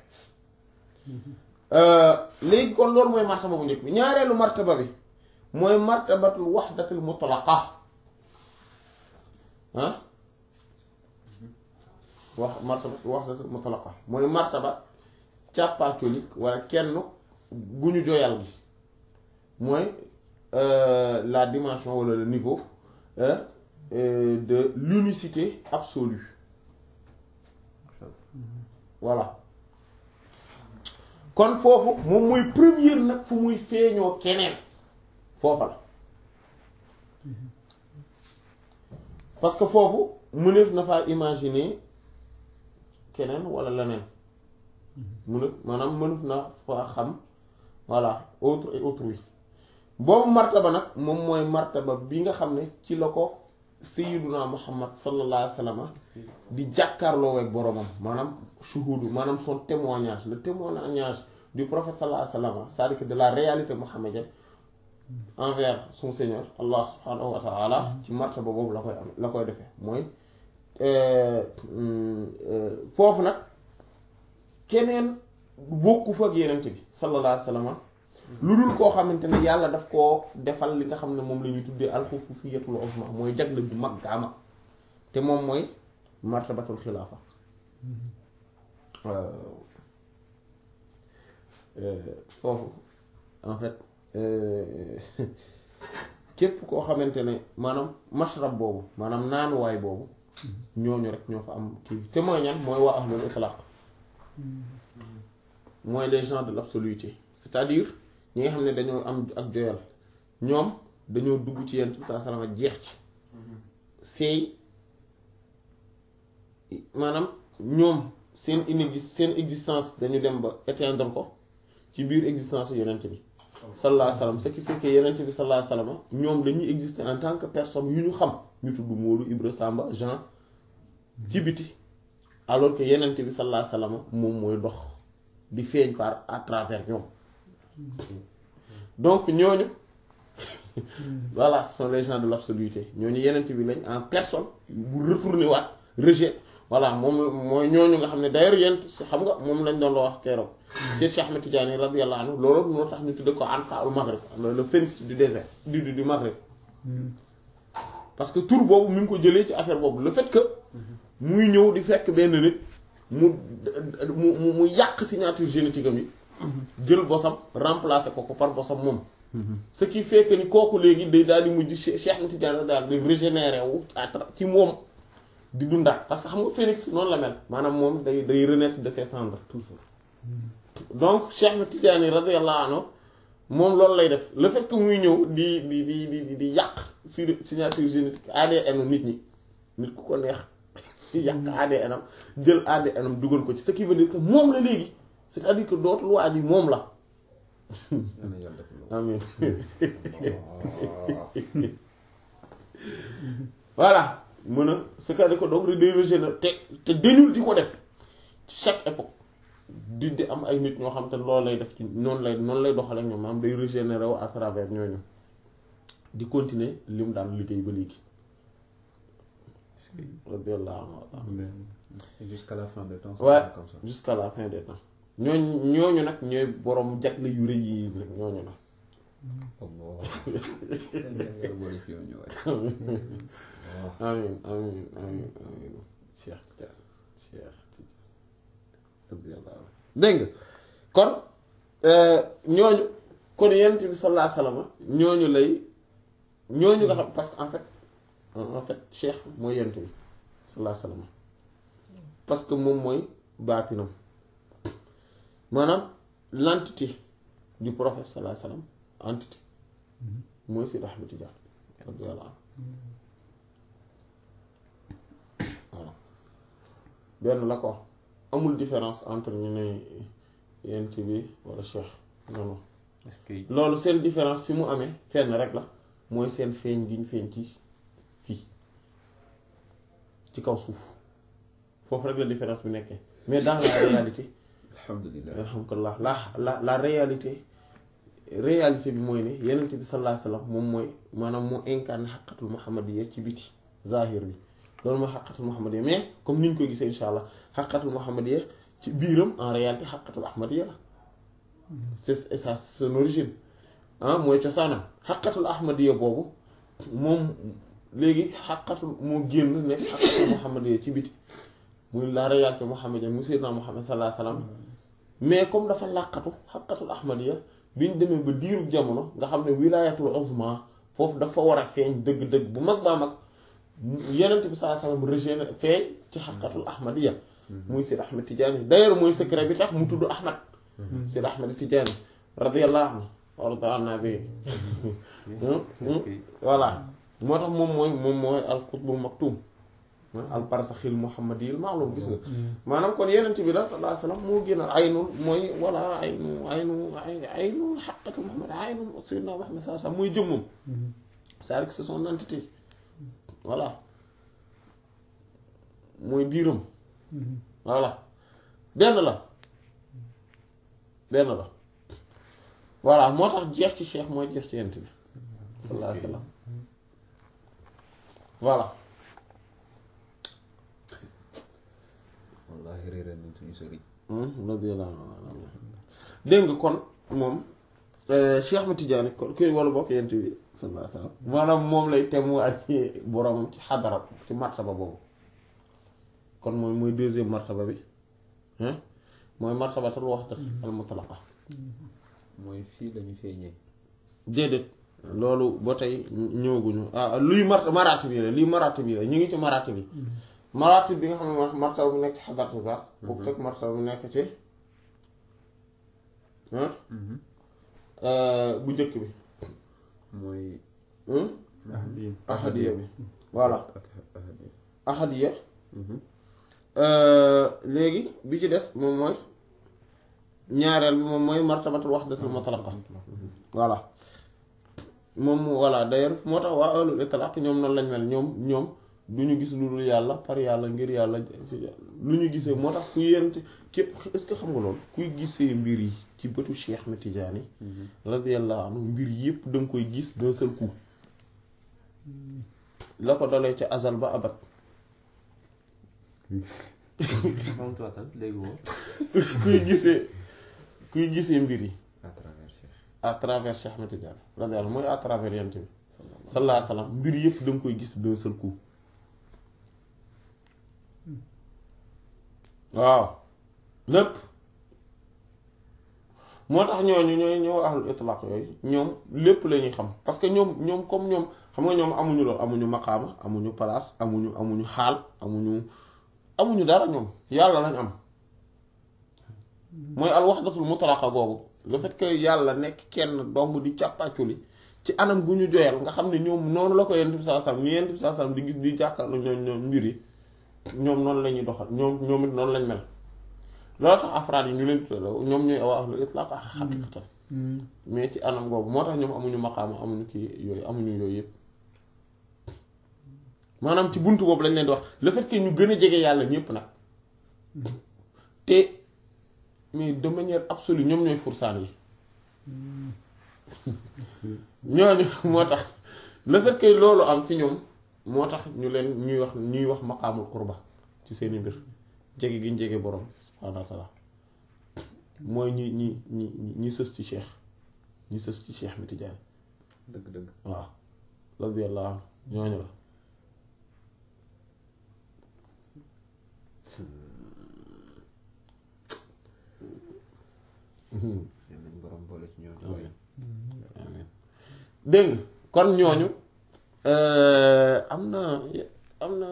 léegi kon loolu mooy martaba bu njëkk bi ñaareelu martaba bi mooy martabatul waxdatul mutlaqa ah wax martabatul waxdatul mutlaqa mooy martaba càppaacolik wala kenn gu ñu joyal gi mooy la dimension wala le niveau euh, euh, de l'unicité absolue voilà kon foofu moom mooy première nag fu muy feeñoo keneen foofa la parce que foofu mëneef na faa imaginer keneen wala leneen mënef maanaam mënef na faa xam voilà autre et autrui boobu martaba nag moom mooy martaba bi nga xam ne ci la ko sayyiduna muhammad sallallahu alayhi wa sallam di jàkkaarloo ak boromam maanaam shuhudu maanaam son témoignage le témoignage du prophète sallallahu alayhi wa sallam c'est-à-dire que de la réalité mohammedienne envers son seigneur allah subhanahu wa ta'ala ci martaba boobu la koy am la koy defee mooy foofu nag keneen bokku fa ak yenent bi sallallahu alayhi wa sallam lu dul koo xamante ne yàlla daf koo defal li nga xam ne moom la ñuy tuddee alxufufiyatul uzma mooy jagle bu mag gaama te moom mooy martabatul xilaafa foofu en fait képp koo xamante ne maanaam mashrab boobu maanaam naanuwaay boobu ñooñu rek ñoo fa am kii te mooy ñan mooy waa ahlul itlaq mooy les gens de l'absoluité c'est-à-dire ñi nga xam ne dañoo am ak joyal ñoom dañoo dugg ci yenn saa salama jeex ci seey maanaam ñoom seen inexi seen existence dañu dem ba éteindre ko ci biir existence yonent bi sallallahu alayhi wasallam ce qui fait que yonent bi sallallahu alayhi wasallam ñoom dañuy exister en tant que personne yu ñu xam ñu tudd Moodu Ibra Samba Jean ci biti alors que yonent bi sallallahu alayhi wasallam moom mooy dox di feeñ par à travers ñoom donc ñooñu voilà ce sont les gens de l'absoluité ñooñu yenent bi lañ en personne bu retourner waat rejet voilà moom mooy ñooñu nga xam ne d'ailleurs yent xam nga moom lañ doon la wax keroog Cheikh Cheikh Ahmed Tidiane radiyallahu anhu loolu moo tax ñu tudde ko Anqa al Maghrib le phénix du désert du du Maghrib parce que tur boobu mi ngi ko jëlee ci affaire boobu le fait que muy ñëw di fekk benn nit mu mu mu yàq signature génétique am yi jël bosam remplacer ko ko par bosam moom ce qui fait que ni kooku léegi day daal di mujj Cheikh Ahmed Tidiane daal di régénérer wu ci moom di dundaat parce que xam nga phénix noonu la mel maanaam moom day day renaître de ses cendres toujours donc Cheikh Ahmed Tidiane radiyallahu anhu moom loolu lay def le fait que muy ñëw di di di di di yàq sur signature génétique ADN nit ñi nit ku ko neex yàq ADN am jël ADN am dugal ko ci ce qui veut dire que moom la léegi c'est-à-dire que dootul waa ji moom la amin voilà mën a c'est-à-dire que donc day régénérer te te dañul di ko def chaque époque di di am ay nit ñoo xam te loolu lay def ci noonu lay noonu lay doxale ak ñoom maanaam day régénérer wu à travers ñooñu di continuer li mu daan liggéey ba léegi radiyallahu anhu jusqu'à la fin des temps ouais comme ça jusqu'à la fin des temps ñooñu ñooñu nag ñooy borom jagle yu rëy yi nag ñooñu nag Allah Yàlla boole fi yow ñëwaat amin amin amin amin Cheikh Tidiane Cheikh Tidiane radiyallahu anhu dégg nga kon ñooñu kon yonent bi sallallahu alayhi wasallam ñooñu lay ñooñu nga xam parce que en fait en fait Cheikh mooy yonent bi sallallahu alayhi wasallam parce que moom mooy baatinam maanaam l'entité du prophète sallallahu alayhi wasallam entité mooy Seydi Ahmed Tidiane radiyallahu anhu voilà benn la ko amul différence entre ñu ne yent bi wala cheikh non non est-ce que loolu seen différence fi mu amee fenn rek la mooy seen feeñ gi ñu feeñ ci fii ci kaw suuf foofu rek la différence bi nekkee mais dans la réalité alhamdulillah alhamdulillah la la la réalité réalité bi mooy ne yenent bi sallallahu alayhi wasallam moom mooy maanaam moo incarné xaqatul muhammadiyya ci biti zahir bi loolu mooy xaqatul muhammadiyya mais comme ni ñu koy gisee insha allah xaqatul muhammadiyya ci biiram en réalité xaqatul ahmadiyya la c'est ça son origine ah mooy cosaanam xaqatul ahmadiyya boobu moom léegi xaqatul moo génn nekk xaqatul muhammadiyya ci biti muy la réalité muhammadiyya mu sayyidina muhammad sallallahu alayhi wasallam mais comme dafa làqatu xaqatul ahmadiyya bi ñu demee ba diirub jamono nga xam ne wilayatul uzma foofu dafa war a feeñ dëgg-dëgg bu mag baa mag yenent bi sallallahu alayhi wasallam régéné feeñ ci xaqatul ahmadiyya muy Seydi Ahmed Tidiane d'ailleurs mooy secret bi tax mu tudd Ahmad Seydi Ahmed Tidiane radiyallahu anhu warda anna bi voilà moo tax moom mooy moom mooy al qutbul maktum mooy al barzaxil muhammadiyil ma'lum gis nga maanaam kon yenent bi la sallallahu alayhi wasallam moo gën a aynul mooy walla aynu aynu aynu xaqatu muhammad aynu sayyidina muhammad sallallahu alayhi wasallam mooy jëmmam c'est-à-dire que c'est son entité voilà mooy biiram voilà benn la benn la voilà moo tax jeex ci cheikh mooy jeex ci yent bi sallallahu alayhi wasallam voilà wallaahi réeral nañ suñu sëriñ radiyallahu anhu dégg nga kon moom Cheikh Ahmed Tidiane kon kuy wala bokk yent bi sallallahu alayhi wasallam maanaam moom lay temu ak boromam ci xadara ci martaba boobu kon mooy mooy deuxième martaba bi hein mooy martabatul wahdat al mutlaqa mooy fii lañu feeñee déedéet loolu ba tey ñëwaguñu ah luy mart maraati bi la luy maraati bi la ñu ngi ci maraati bi maraati bi nga xam ne martaba bu nekk ci xadaratu zaat bokk teg martaba bu nekk ci bu njëkk bi mooy ahadiya bi voilà ak ahadiya ahadiya léegi bi ci des moom mooy ñaareel bi moom mooy martabatul wahdatul mutlaqa voilà moom voilà d'ailleurs moo tax waa ahlul itlaq ñoom noonu lañ mel ñoom ñoom du ñu gis lu dul yàlla par yàlla ngir yàlla lu ñu gisee moo tax ku yent képp est-ce que xam nga loolu kuy gisee mbir yi ci bëtu Cheikh na Tidiane radiyallahu anhu mbir yépp da nga koy gis d'un seul coup la ko dalee ca azal ba abat léegi woo kuy gisee kuy gisee mbir yi à travers Cheikh à travers Cheikh Ahmed Tidiane radiyallahu mooy à travers yent bi sallallahu alayhi wa sallam mbir yëpp da nga koy gis d'un seul coup waaw lépp moo tax ñooñu ñooy ñoo ahlul itlaq yooyu ñoom lépp la ñuy xam parce que ñoom ñoom comme ñoom xam nga ñoom amuñu loolu amuñu maqaama amuñu place amuñu amuñu xaal amuñu amuñu dara ñoom yàlla lañ am mooy al wahdatul mutlaqa googu le fait que yàlla nekk kenn dong di càppaaculi ci anam gu ñu joyal nga xam ne ñoom noonu la ko yonent bi sallallahu alayhi wasallam ni yonent bi sallallahu alayhi wasallam di gis di jàkkaarloo ñoom ñoom mbir yi ñoom noonu la ñuy doxal ñoom ñoom it noonu lañ mel loolu tax afraad yi ñu leen tuddee ñoom ñooy waa ahlul itlaq xaqiqatan mais ci anam googu moo tax ñoom amuñu maqaama amuñu kii yooyu amuñu yooyu yëpp maanaam ci buntu boobu lañ leen di wax le fait que ñu gën a jege yàlla ñëpp nag te mais de manière absolue ñoom ñooy fursaan yi ñooñu moo tax le fait que loolu am ci ñoom moo tax ñu leen ñuy wax ñuy wax maqaamul qurba ci seeni mbir jege gi ñu jege borom subhaanahu wa taala mooy ñi ñi ñi ñi sës ci cheikh ñi sës ci cheikh mi Tijaani dëgg dëgg waaw radiyallahu anhu ñooñu la yal nañ borom boole ci ñoom amiin amiin dégg nga kon ñooñu am na am na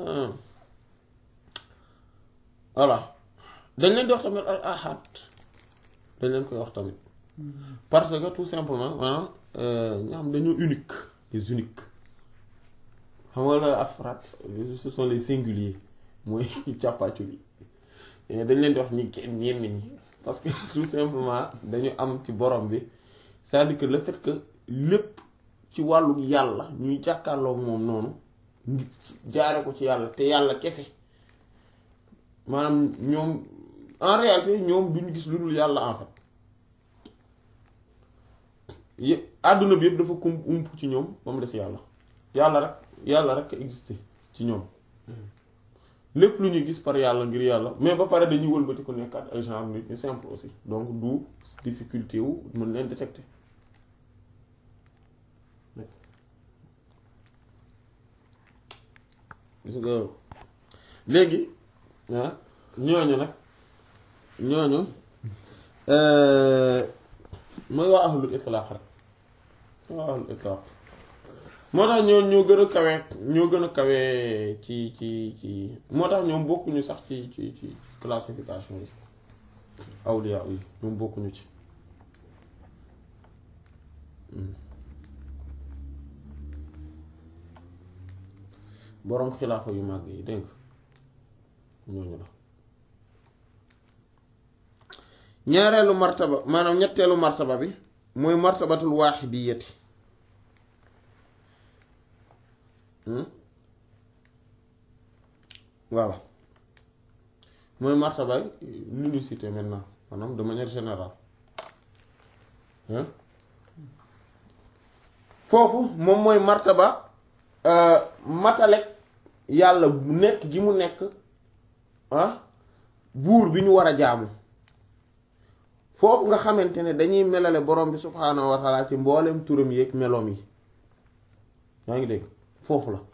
voilà dañ leen di wax tamit al ahad dañ leen koy wax tamit parce que tout simplement maanaam ñoo xam dañoo unique les uniques xam nga la afraad ce sont les singuliers mooy càppaacul yi dañ leen di wax ñi kenn ñenn ñi parce que tout simplement dañu am ci borom bi c'est-à-dire que le fait que lépp ci wàllu yàlla ñuy jàkkaarloog moom noonu jaare ko ci yàlla te yàlla kese maanaam ñoom en réalité ñoom duñu gis lu dul yàlla en fait yë àdduna bi yëpp dafa kum ump ci ñoom ba mu des yàlla yàlla rek yàlla rek existé ci ñoom lépp lu ñuy gis par yàlla ngir yàlla mais ba pare dañuy wëlbati ku nekkaat ay genre nit ñu simple aussi donc du difficulté wu mën leen détecter gis nga léegi ah ñooñu nag ñooñu mooy waa ahlul itlaq rek waa ahlul itlaq moo tax ñoo ñoo gën a kawe ñoo gën a kawe ci ci ci moo tax ñoom bokkuñu sax ci ci ci classification yi awliya yi ñoom bokkuñu ci boroom xilaafa yu màgg yi dégg nga ñooñu la ñaareelu martaba maanaam ñetteelu martaba bi mooy martabatul waaxidiyati voilà mooy martaba l'unicité maintenant maanaam de manière générale foofu moom mooy martaba matalek yàlla nekk gi mu nekk ah buur bi ñu war a jaamu foofu nga xamante ne dañuy melale borom bi subhaanahu wa taala ci mboolem turam yeeg meloom yi yaa ngi dégg foofu la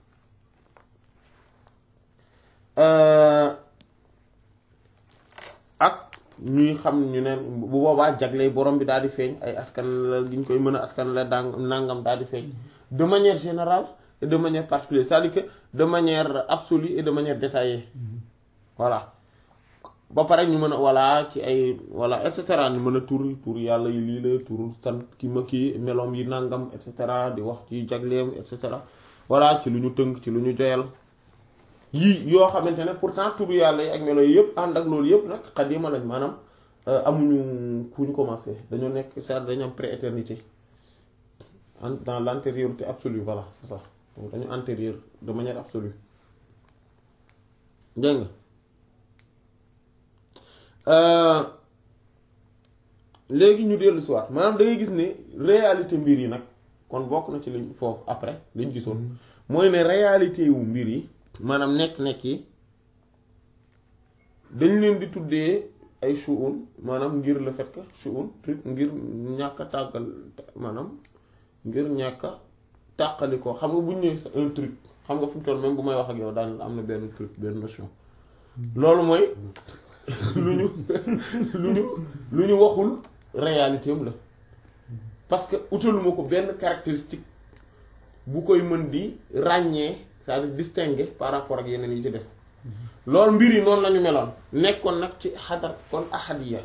ak ñuy xam ñu ne bu boobaa jagley borom bi daal di feeñ ay askan la gi ñu koy mën a askan la dang nangam daal di feeñ de manière générale et de manière particulière c'est-à-dire que de manière absolue et de manière détaillée voilà ba pare ñu mën a voilà ci ay voilà et cetera ñu mën a tur tur yàlla yi lii la tur sant ki ma kii meloom yi nangam et cetera di wax ci jagleem et cetera voilà ci lu ñu tënk ci lu ñu joyal yii yoo xamante ne pourtant tur yàlla yi ak melo yi yëpp ànd ak loolu yëpp nag xadima lañ maanaam amuñu fu ñu commencé dañoo nekk c'est dañu am prééternité dans l'antériorité absolue voilà c'est ça donc dañu antérieur de manière absolue dégg nga léegi ñu dellu si waat maanaam da ngay gis ne réalité mbir yi nag kon bokk na ci liñ foofu après liñ gisoon mooy ne réalité wu mbir yi maanaam nekk-nekk yi dañ leen di tuddee ay shu'un maanaam ngir le fait que shu'un truc ngir ñàkk a tàggal maanaam ngir ñàkk a tàqali ko xam nga bu ñu nee un truc xam nga fi mu toll même bu may wax ak yow daan am na benn truc benn notion loolu mooy lu ñu lu ñu lu ñu waxul réalité am la parce que utaluma ko benn caractéristique bu koy mën di ràññee c'est-à-dire distinguer par rapport ak yeneen yi ci des loolu mbir yi noonu lañu meloon nekkoon nag ci xadar kon ahadiya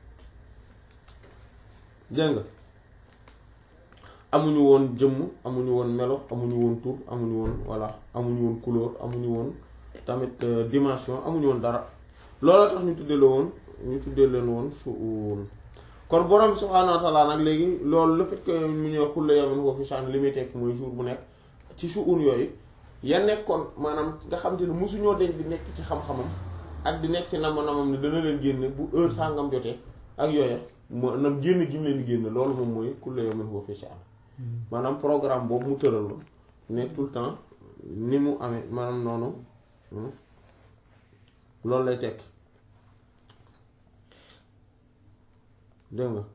dégg nga amuñu woon jëmm amuñu woon melo amuñu woon tur amuñu woon voilà amuñu woon couleur amuñu woon tamit dimension amuñu woon dara looloo tax ñu tuddee la woon ñu tuddee leen woon suun kon borom subhaanahu wa ta'ala nag léegi loolu le fait que mu ñëw kullu yawmin huwa fi sha'n li muy tekk mooy jour bu nekk ci suun yooyu ya nekkoon maanaam nga xam te ne mosuñoo deñ di nekk ci xam-xamam ak di nekk ci nama-namam ne dana leen génne bu heure sangam jotee ak yooya maanaam génn gi mu leen di génne loolu moom mooy kullu yawmin huwa fi sha'n maanaam programme boobu mu tëraloon ne tout le temps ni mu amee maanaam noonu loolu lay tekk dégg nga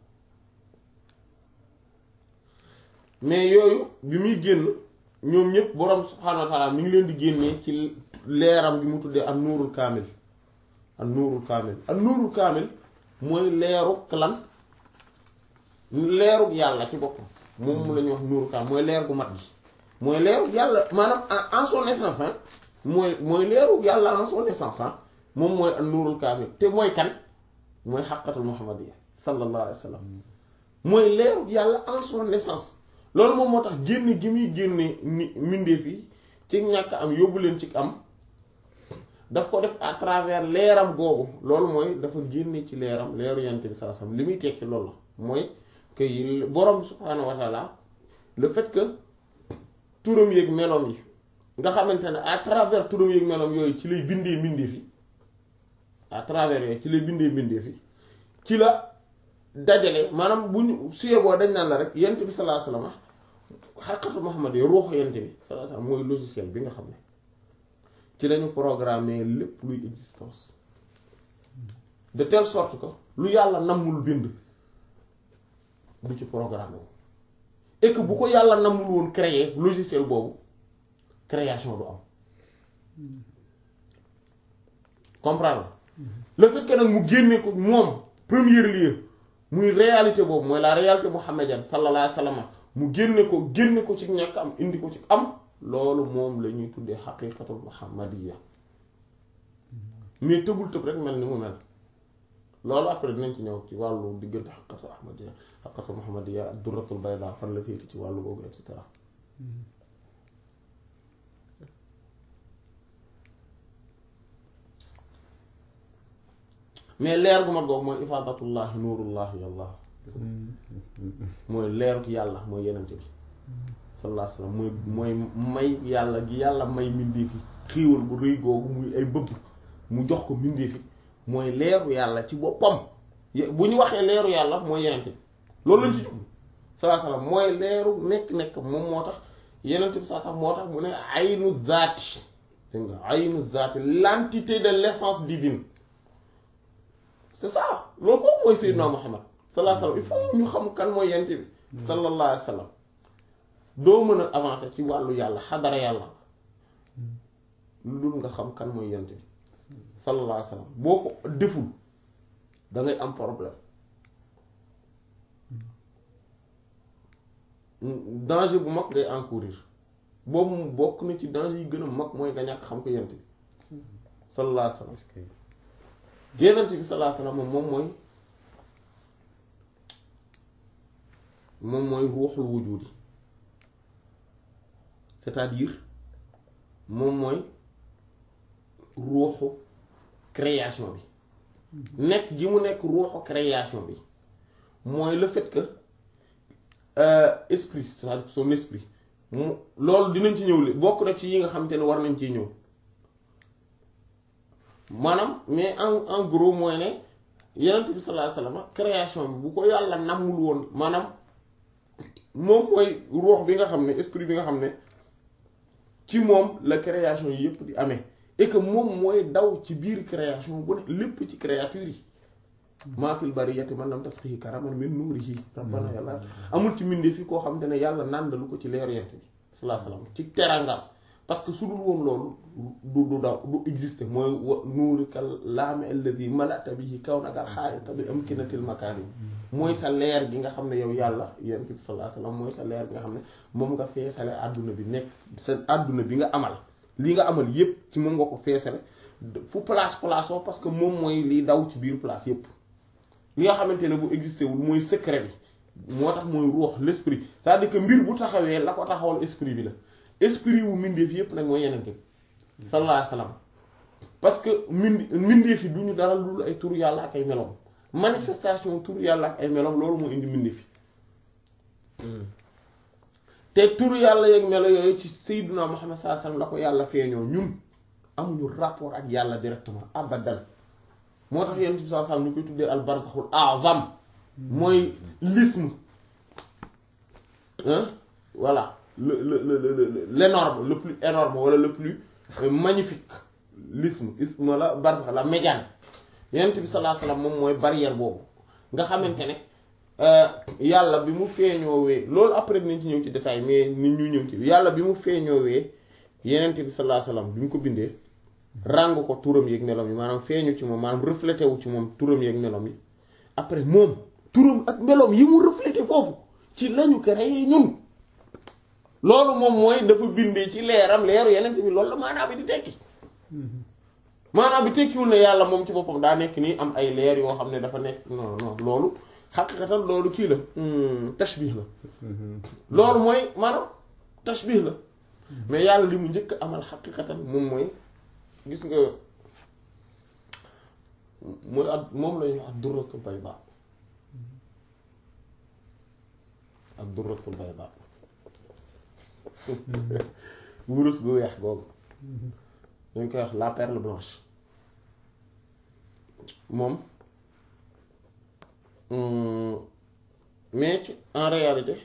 mais yooyu bi muy génn ñoom ñëpp borom subhaanahu wa ta'ala mi ngi leen di génnee ci leeram bi mu tuddee ak nuurul kaamil ak nuurul kaamil ak nuurul kaamil mooy leeruk lan leeruk yàlla ci boppam moom mu la ñuy wax nuurul kaamil mooy leer gu mat gi mooy leeruk yàlla maanaam en son essence ah mooy mooy leeruk yàlla en son essence ah moom mooy ak nuurul kaamil te mooy kan mooy xaqatul muhammadiyya sallallahu alayhi wa sallam mooy leeruk yàlla en son essence loolu moom moo tax génne gi muy génne ni mbindeef yi ci ñàkk am yóbbu leen ci am daf ko def à travers leeram googu loolu mooy dafa génne ci leeram leeru yant bi sallallahu alayhi wasallam li muy tekki loolu la mooy que borom subhaanahu wa taala le fait que turam yeeg meloom yi nga xamante ne à travers turam yeeg meloom yooyu ci lay bindee mbindeef yi à travers yooyu ci lay bindee mbindeef yi ci la dajale maanaam bu ñu suyeboo dañ naan la rek yant bi sallallahu alayhi wasallam xaqatu Muhammad yi ruuxu yent bi sallallahu alayhi wasallam mooy logiciel bi nga xam ne ci lañu programmer lépp luy existence de telle sorte que lu yàlla nammul bind du ci programme wu et que bu ko yàlla nammul woon créer logiciel boobu création du am comprendre le fait que nag mu génne ko moom premier lieu muy réalité boobu mooy la réalité muhammadienne sallallahu alayhi wasallam mu génne ko génne ko ci ñàkk am indi ko ci am loolu moom la ñuy tuddee xaqiqatul muhammadiya mais tëbul tëb rek mel ni mu mel loolu après dinañ ci ñëw ci wàllu diggante xaqiqatul ahmadiya xaqiqatul muhammadiya ak durratul bayda fan la féeti ci wàllu boobu et cetera mais leer gu mat googu mooy ifaadatullahi nuurullahi yàlla mooy leeru yàlla mooy yenente bi sallallahu alayhi wasallam mooy mooy may yàlla gi yàlla may mbindeef yi xiiwal bu rëy googu muy ay bëbb mu jox ko mbindeef yi mooy leeru yàlla ci boppam bu ñu waxee leeru yàlla mooy yenente bi loolu lañ ci jublu sallallahu alayhi wasallam mooy leeru nekk-nekk moom moo tax yenente bi sallallahu alayhi wasallam moo tax mu ne aynu zaati dégg nga aynu zaati l'entité de l'essence divine c'est ça loolu ko mooy Seydina Muhammad sallallahu alayhi wasallam il faut ñu xam kan mooy yenente bi sallallahu alayhi wasallam doo mën a avancer ci wàllu yàlla xadara yàlla lu dul nga xam kan mooy yent bi sallallahu alayhi wa sallam boo ko deful da ngay am problème danger bu mag ngay encourir boobu mu bokk na ci danger yi gën a mag mooy nga ñàkk xam ko yent bi sallallahu alayhi wa sallam yonent bi sallallahu alayhi wa sallam moom mooy moom mooy ruuxul wujudi c'est-à-dire moom mooy ruuxu création bi nekk gi mu nekk ruuxu création bi mooy le fait que esprit c'est-à-dire son esprit mu loolu dinañ ci ñëw li bokk na ci yi nga xamante ne war nañ ciy ñëw maanaam mais en en gros mooy ne yonent bi sallallahu alayhi wasallam création bi bu ko yàlla namul woon maanaam moom mooy ruux bi nga xam ne esprit bi nga xam ne ci moom la création yi yëpp di amee et que moom mooy daw ci biir création bu ne lépp ci créature yi maa fil bariyati man lam tasqihi karaman min nuurihi rabbana yàlla amul ci mbindee fi koo xamante ne yàlla nàndalu ko ci leeru yent bi sallallahu alayhi wasallam ci terangam parce que su dul woon loolu du du daw du exister mooy wa nuurika laami alladhi malata bihi kawnaka al-haa'ita bi amkinatil makaani mooy sa leer gi nga xam ne yow yàlla yent bi sallallahu alayhi wasallam mooy sa leer gi nga xam ne moom nga feesale àdduna bi nekk sa àdduna bi nga amal li nga amal yépp ci moom nga ko feesale fu place place oo parce que moom mooy liy daw ci biir place yépp li nga xamante ne bu existé wul mooy secret bi moo tax mooy ruux l'esprit c'est-à-dire que mbir bu taxawee la ko taxawal esprit bi la esprit wu mbindeef yépp nag mooy yeneen bi sallallahu alayhi wasallam parce que mind mbindeef yi du ñu dara lu ay turu yàlla ak ay melom manifestation turu yàlla ak ay melom loolu moo indi mbindeef yi te turu yàlla yeeg melo yooyu ci sayyiduna Muhammad sallallahu alayhi wasallam la ko yàlla feeñoo ñun amuñu rapport ak yàlla directement abadan moo tax yonent bi sallallahu alayhi wasallam ñu koy tuddee al barzakhul a'zam mooy l'isme hein voilà le le le le l'énorme le plus énorme wala le plus magnifique l'isme isme la barzakh la médiane yonent bi sallallahu alayhi wasallam moom mooy barrière boobu nga xamante ne yàlla bi mu feeñoowee loolu après dinañ ci ñëw ci détail mais nit ñu ñëw ci yàlla bi mu feeñoowee yonent bi sallallahu alayhi wasallam bi mu ko bindee ràng ko turam yeeg melom yi maanaam feeñu ci moom maanaam reflété wu ci moom turam yeeg melom yi après moom turam ak melom yi mu reflété foofu ci lañu créé ñun loolu moom mooy dafa bindee ci leeram leeru yeneen bi loolu la maanaam bi di tekki maanaam bi tekkiwul ne yàlla moom ci boppam daa nekk nii am ay leer yoo xam ne dafa nekk non non loolu xaqiqatan loolu kii la tashbih la loolu mooy maanaam tashbih la mais yàlla li mu njëkk amal xaqiqatan moom mooy gis nga mooy ak moom la ñuy wax durratul bayda ak durratul bayda wurus gu weex googu dañ koy wax la perle blanche moom mais ci en réalité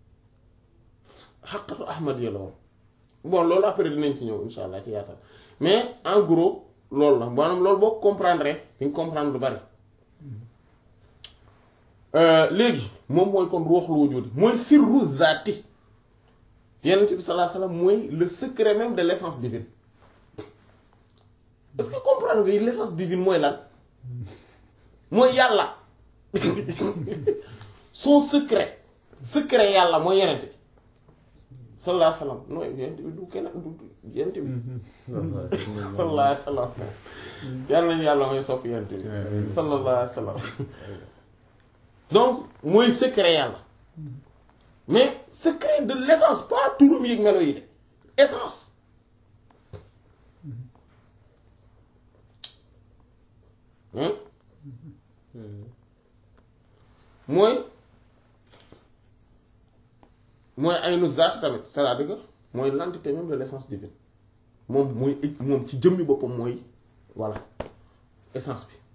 xaqatu ahmadiya la woon bon loolu après dinañ ci ñëw insha allah ci yaatal mais en gros loolu la maanaam loolu boo comprendre di nga comprendre lu bari léegi moom mooy kon ruuxul wujudi mooy sirru zaati yonent bi sallallahu alayhi wasallam mooy le secret même de l'essence divine est-ce que comprendre nga l'essence divine mooy lan mooy yàlla son secret secret yàlla mooy yonent bi sallallahu alayhi wasallam nooy yonent bi du kenn du yonent bi sallallahu alayhi wasallam yàlla nañu yàlla mooy sopp yonent bi sallallahu alayhi wasallam donc mooy secret yàlla mais secret de l'essence pas turam yëg melo yi de essence mooy mooy aynu zaat tamit c'est-à-dire que mooy l'entité même de l'essence divine moom mooy moom ci jëmmi boppam mooy voilà essence bi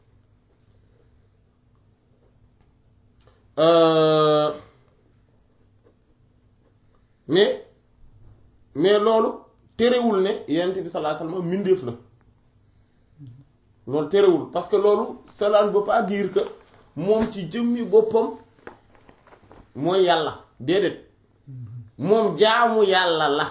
Euh, mais mais loolu terewul ne yonent bi sallallahu alayhi wasallam mbindeef la loolu terewul parce que loolu cela ne veut pas dire que moom ci jëmmi boppam mooy yàlla déedéet moom jaamu yàlla la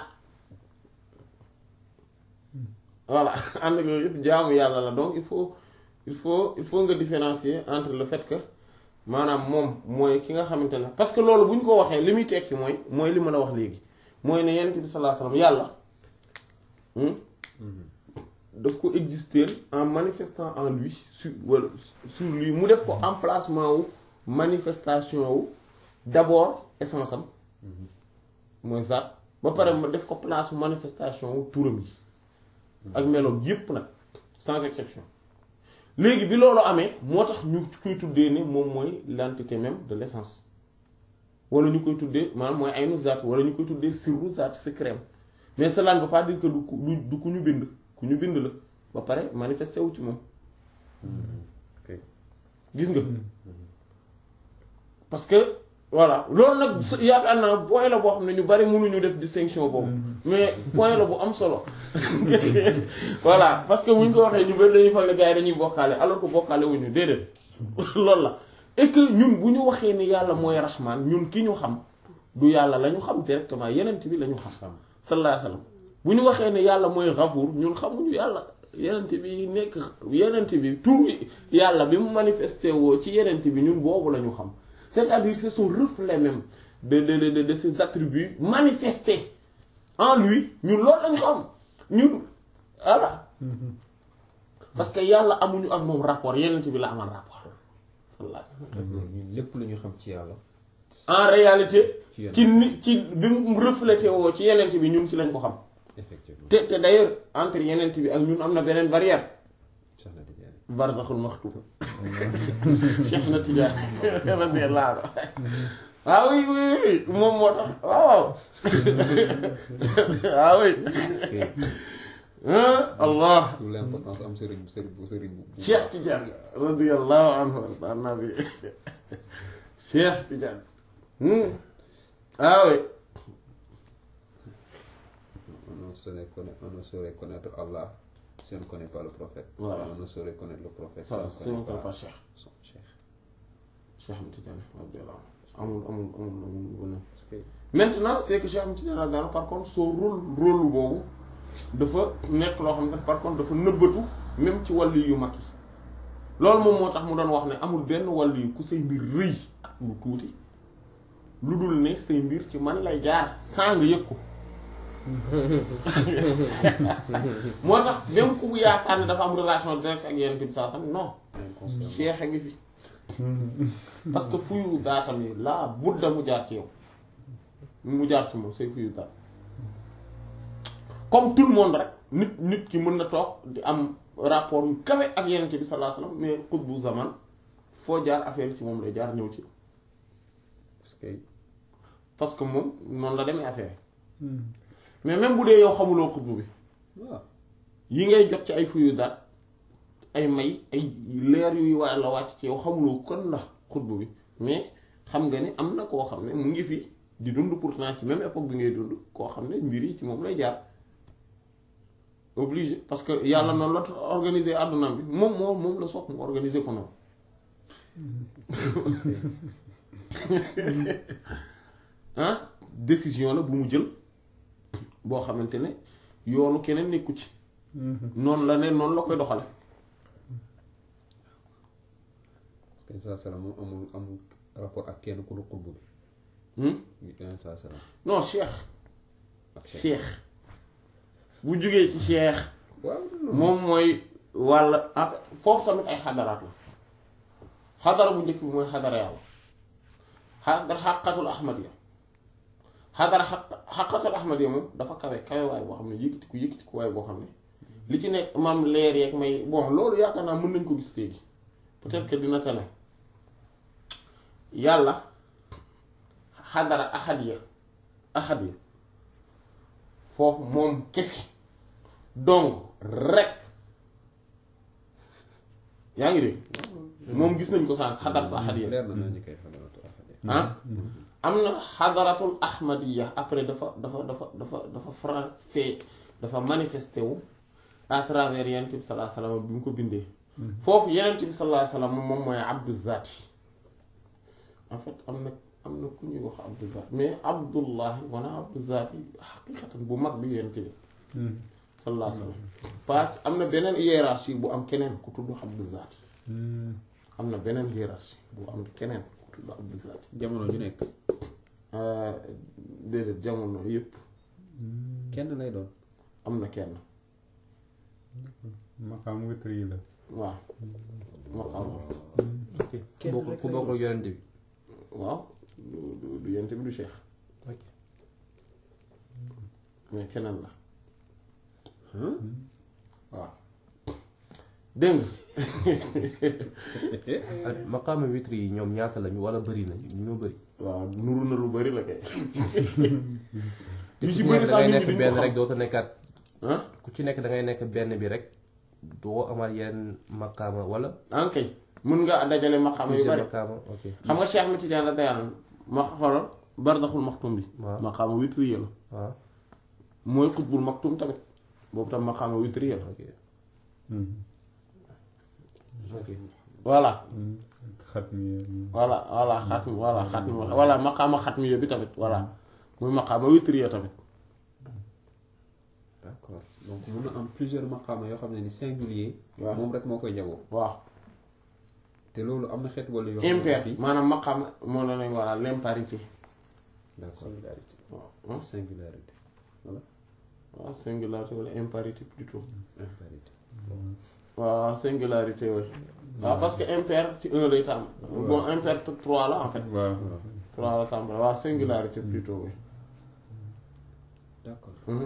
voilà ànd ak yooyu yëpp jaamu yàlla la donc il faut il faut il faut nga différencier entre le fait que maanaam moom mooy ki nga xamante ne parce que loolu bu ñu ko waxee li muy tekki mooy mooy li ma la wax léegi mooy ne yonent bi sallallahu alayhi wasallam yàlla hmm, daf ko exister en manifestant en lui sur wala sur lui mu def ko emplacement wu manifestation wu d'abord essence am mooy zaat ba pare ma def ko place manifestation wu turam yi ak meloom yépp nag sans exception léegi bi loolu amee moo tax ñu koy tuddee ne moom mooy l'entité même de l'essence wala ñu koy tuddee maanaam mooy aynu zaat wala ñu koy tuddee sirru zaat secret mais cela ne veut pas dire que du ku du du ku ñu bind ku ñu bind la ba pare manifesté wu ci moom ok gis nga parce que voilà loolu nag su- yaakaar naa point la boo xam ne ñu bari mënuñu def distinction boobu mais point la bu am solo voilà parce que buñ ko waxee ñu bari dañuy foog ne gars yi dañuy bokkaale alors que bokkaale wuñu déedéet loolu la et que ñun bu ñu waxee ni yàlla mooy raxmaan ñun ki ñu xam du yàlla la ñu xam directement yenent bi la ñu xam xam sallallahu alayhi wasallam bu ñu waxee ne yàlla mooy Ghafuur ñun xamuñu yàlla yenent bi nekk yenent bi tur yàlla bi mu manifesté woo ci yenent bi ñun boobu la ñu xam c'est-à-dire c'est son reflet même de de de de, de ses attributs manifestés en lui ñun loolu lañu xam ñun voilà parce que yàlla amuñu ak moom rapport yenent bi la amal rapport sallallahu alayhi wasallam d'accord ñun lépp lu ñu xam ci yàlla en réalité ci yenn ci ni ci bi mu reflété woo ci yenent bi ñun ci lañ ko xam effectivement te te d'ailleurs entre yenent bi ak ñun am na beneen barrière Cheikh na Tidiane barzaxul maxtum Cheikh na Tidiane radiyallahu anhu ah oui oui oui moom moo tax waaw ah oui parce que ah Allah tout l'importance am sëriñ bu sëriñ bu sëriñ bu bu Cheikh Tidiane radiyallahu anhu arda nabi Cheikh Tidiane hmm ah oui on ne saurait connaître on ne saurait connaître Allah si on ne connaît pas le prophète Voilà. on ne saurait connaître le prophète si voilà on si ne on connaît connaît pas pas Cheikh son cheikh Cheikh Ahmed Tidiane radiyallahu anhu amul amul amul amul bu ne parce que maintenant c'est que Cheikh Ahmed Tidiane radiyallahu anhu par contre son rôle rôle boobu dafa nekk loo xam ne par contre dafa nëbbatu même ci wàllu yu mag yi loolu moom moo tax mu doon wax ne amul benn wàllu yu ku say mbir rëy ak lu tuuti lu dul ne say mbir ci man lay jaar saa nga yëg ko moo tax même ku yaakaar ne dafa am relation directe ak yenn bi saa sam non inconsciemment Cheikh a ngi fi parce que fuyu daatam yi laa budda mu jaar ci yow mu jaar ci moom say fuyu daat comme tout le monde rek nit nit ki mën na toog di am rapport yu kawe ak yenente bi sallallahu alayhi wasallam mais xutbu zaman foo jaar affaire ci moom lay jaar ñëw ci parce que parce que moom noonu la demee affaire mais même bu dee yow xamuloo xutbu bi waaw yi ngay jot ci ay fuyu daat ay may ay leer yuy waa la wàcc ci yow xamuloo kon la xutbu bi mais xam nga ne am na koo xam ne mu ngi fi di dund pourtant ci même époque bi ngay dund koo xam ne mbir yi ci moom lay jaar obligé parce que yàlla noonu la organiser àdduna bi moom moo moom la soog mu organiser ko noonu ah décision la bu mu jël boo xamante ne yoonu keneen nekku ci noonu la ne noonu la koy doxale parce que saa salaam moom amul amul rapport ak kenn ku dul xutbu Hmm? bi yeneen saa salaam non cheikh ak cheikh cheikh bu jógee ci cheikh waaw non moom mooy wàll en fait foofu tamit ay xadaraat la xadara bu njëkk bi mooy xadara yàlla xadara xaqatul ahmadiya xadara xaq xaqatul ahmadiya moom dafa kawe kawe waay boo xam ne yëkkatiku yëkkatiku waay boo xam ne li ci nekk maam leer yeeg may bon loolu yaakaar naa mën nañ ko gis léegi peut-être que dina tane yàlla xadara ahadiya ahadiya foofu moom kese donc rek yaa ngi dégg moom gis nañ ko sànq xadaratu ahadiya leer na naa ñu koy xadaratu ahadiya ah am na xadaratul ahmadiya après dafa dafa dafa dafa dafa fra fait dafa manifesté wu à travers yenent bi sallallahu alayhi wasallam bi mu ko bindee foofu yenent bi sallallahu alayhi wasallam moom mooy abdu zati en fait am na am na ku ñuy wax abdu zati mais abdullahi wana abdu zati xaqiqatan bu mag bi yenent bi sallallahu alayhi wasallam parce que am na beneen hiérarchie bu am keneen ku tudd abdu zati am na beneen hiérarchie bu am keneen ku tudd abdu zati jamono ju nekk déedéet jamono yëpp kenn lay doon am na kenn maqaam witr yi la waaw maqaam ok ku bokk ku bokk ak yonent bi waaw du du du yent bi du cheikh ok mais keneen la Hein? waaw dégg ak maqaama witri yi ñoom ñaata lañu wala bëri nañu ñoo bëri nga waaw nuru na lu bari la kay te yu ku ci ci bari nekk sax da ngay nit ñi nekk duñ benn ko rek xam dootu nekkaat ah ku ci nekk da ngay nekk benn bi rek doo amaat yeneen maqaama wala ankay mën nga dajale maqaama yu plusieurs bari maqaama ok xam nga Cheikh Ahmed Tidiane la dayaan ma xoolal barzaxul maktum bi waaw maqaama witriya la waaw mooy xutbul maktum tamit boobu tam maqaama witriya la ok ok voilà xatmi voilà voilà xatmi voilà xatmi voilà maqaama xatmi bi tamit voilà muy maqaama witriya tamit d'accord donc mun na am plusieurs maqaama yoo xam ne ni singulier waaw moom rek moo koy jagoo waaw te loolu am na xeet wala yoo xam ne impair aussi maanaam maqaama moo la nañ voilà l'imparité d'accord solidarité waaw singularité waaw singularité wala imparité plutôt imparité waaw singularité yooyu waaw parce que impair ci un lay tàmm bon impair trois la en fait waaw trois la tàmm waaw singularité plutôt oui d'accord Mhm.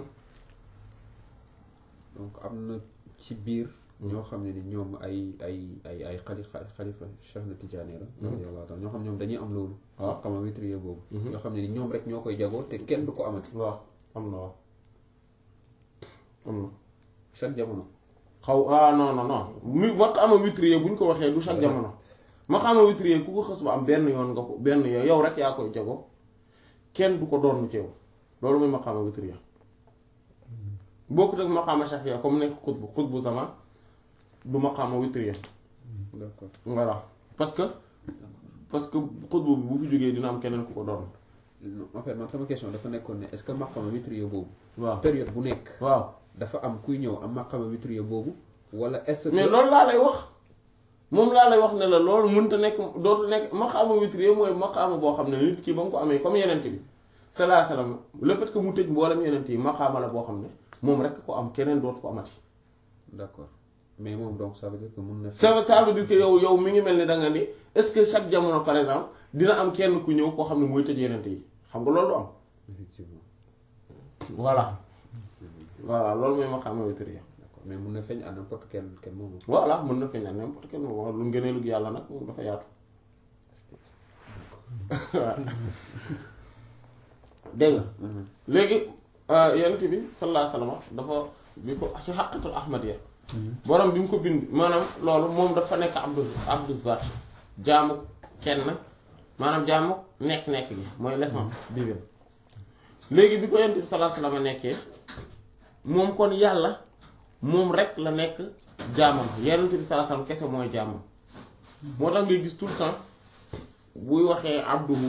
donc am na ci biir ñoo xam ne ni ñoom ay ay ay ay xali xalifa Cheikh na Tidiane la radiyallahu ta'ala ñoo xam ne ñoom dañuy am loolu waaw xama witrier boobu Mhm. yoo xam ne ni ñoom rek ñoo koy jagoo te kenn du ko amati waaw am na waaw am na chaque jamono xaw ah non non non mi maqaama witrier bu ñu ko waxee du chaque jamono maqaama witrier ku ko xës ba am benn yoon nga ko benn yow yow rek yaa koy jago kenn du ko doon ci yow loolu mooy maqaama witrier bokkut ak maqaama shafiya comme nekk xutbu xutbu zaman du maqaama witrier d'accord voilà parce que parce que xutbu bi bu fi jógee dina am keneen ku ko doon Non, en fait man sama question dafa nekkoon ne est-ce que maqama witrier boobu waaw période bu nekk waaw dafa am kuy ñëw am maqama witrier boobu wala est-ce que mais loolu laa lay wax moom laa lay wax ne la loolu mënta nekk dootu nekk maqaama witrier mooy maqaama boo xam ne nit ki ba nga ko amee comme yenent bi sallallahu alayhi wasallam le fait que mu tëj mboolem yenent yi maqaama la boo xam ne moom rek ko am keneen dootu ko amati d'accord mais moom donc ça veut dire que mun na ça veut ça veut dire que yow yow mi ngi mel ni da nga ni est-ce que chaque jamono par exemple dina am kenn ku ñëw koo xam ne mooy tëj yenent yi xam nga loolu du am effectivement voilà voilà loolu mooy maqaama witrier d'accord mais mun na feeñ à n'importe quel quel moment voilà mën na feeñal n'importe quel moment lu ngëneelu yàlla nag moom dafa yaatu waaw dégg nga léegi yonent bi sallallahu alayhi wasallam dafa bi ko ci xaqitul ahmadiyya borom bi mu ko bind maanaam loolu moom dafa nekk abdu abdu zat jaamu kenn maanaam jaamu nekk-nekk gi mooy l'essence divine léegi bi ko yonent bi sallallahu alayhi wasallam nekkee moom kon yàlla moom rek la nekk jaamam yonent bi sallallahu alayhi wasallam kese mooy jaamam moo tax ngay gis tout le temps buy waxee abduhu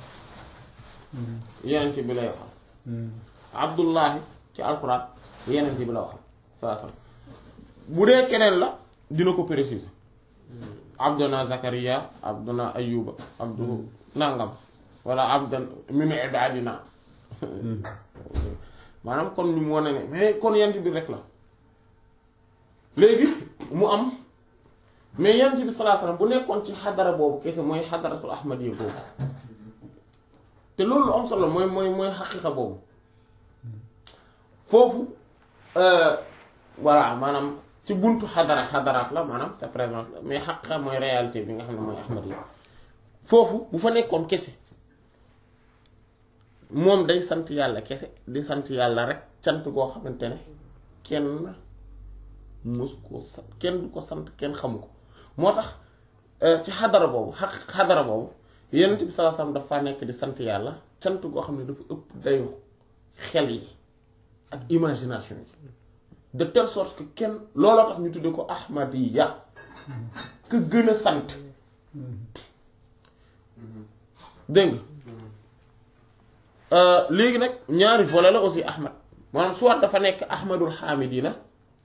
yonent bi lay waxal abdullahi ci alxuraan yonent bi la waxal sallallahu alayhi wasallam bu dee keneen la dina ko préciser abduna zakariya abduna ayuba abdu nangam wala abdan min ibadina maanaam kon ñu mu wane ne mais kon yent bi rek la léegi mu am mais yent bi sallallahu alayhi wasallam bu nekkoon ci xadara boobu kese mooy xadaratul ahmadiyya boobu te loolu lu am solo mooy mooy mooy xaqiqa boobu foofu voilà maanaam ci buntu xadara xadaraat la maanaam sa présence la mais xaqa mooy réalité bi nga xam ne mooy ahmad yi foofu bu fa nekkoon kese moom day sant yàlla kese di sant yàlla rek cant goo xamante ne kenn mës koo sant kenn du ko sant kenn xamu ko moo tax ci xadara boobu xaq xadara boobu yonent bi sallallahu alayhi wasallam dafa nekk di sant yàlla cant goo xam ne dafa ëpp dayoo xel yi ak imagination yi de telle sorte que kenn looloo tax ñu tuddee ko ahmadiya ka gën a sant dégg nga léegi nag ñaari volet la aussi ahmad maanaam soit dafa nekk ahmadul xaamidina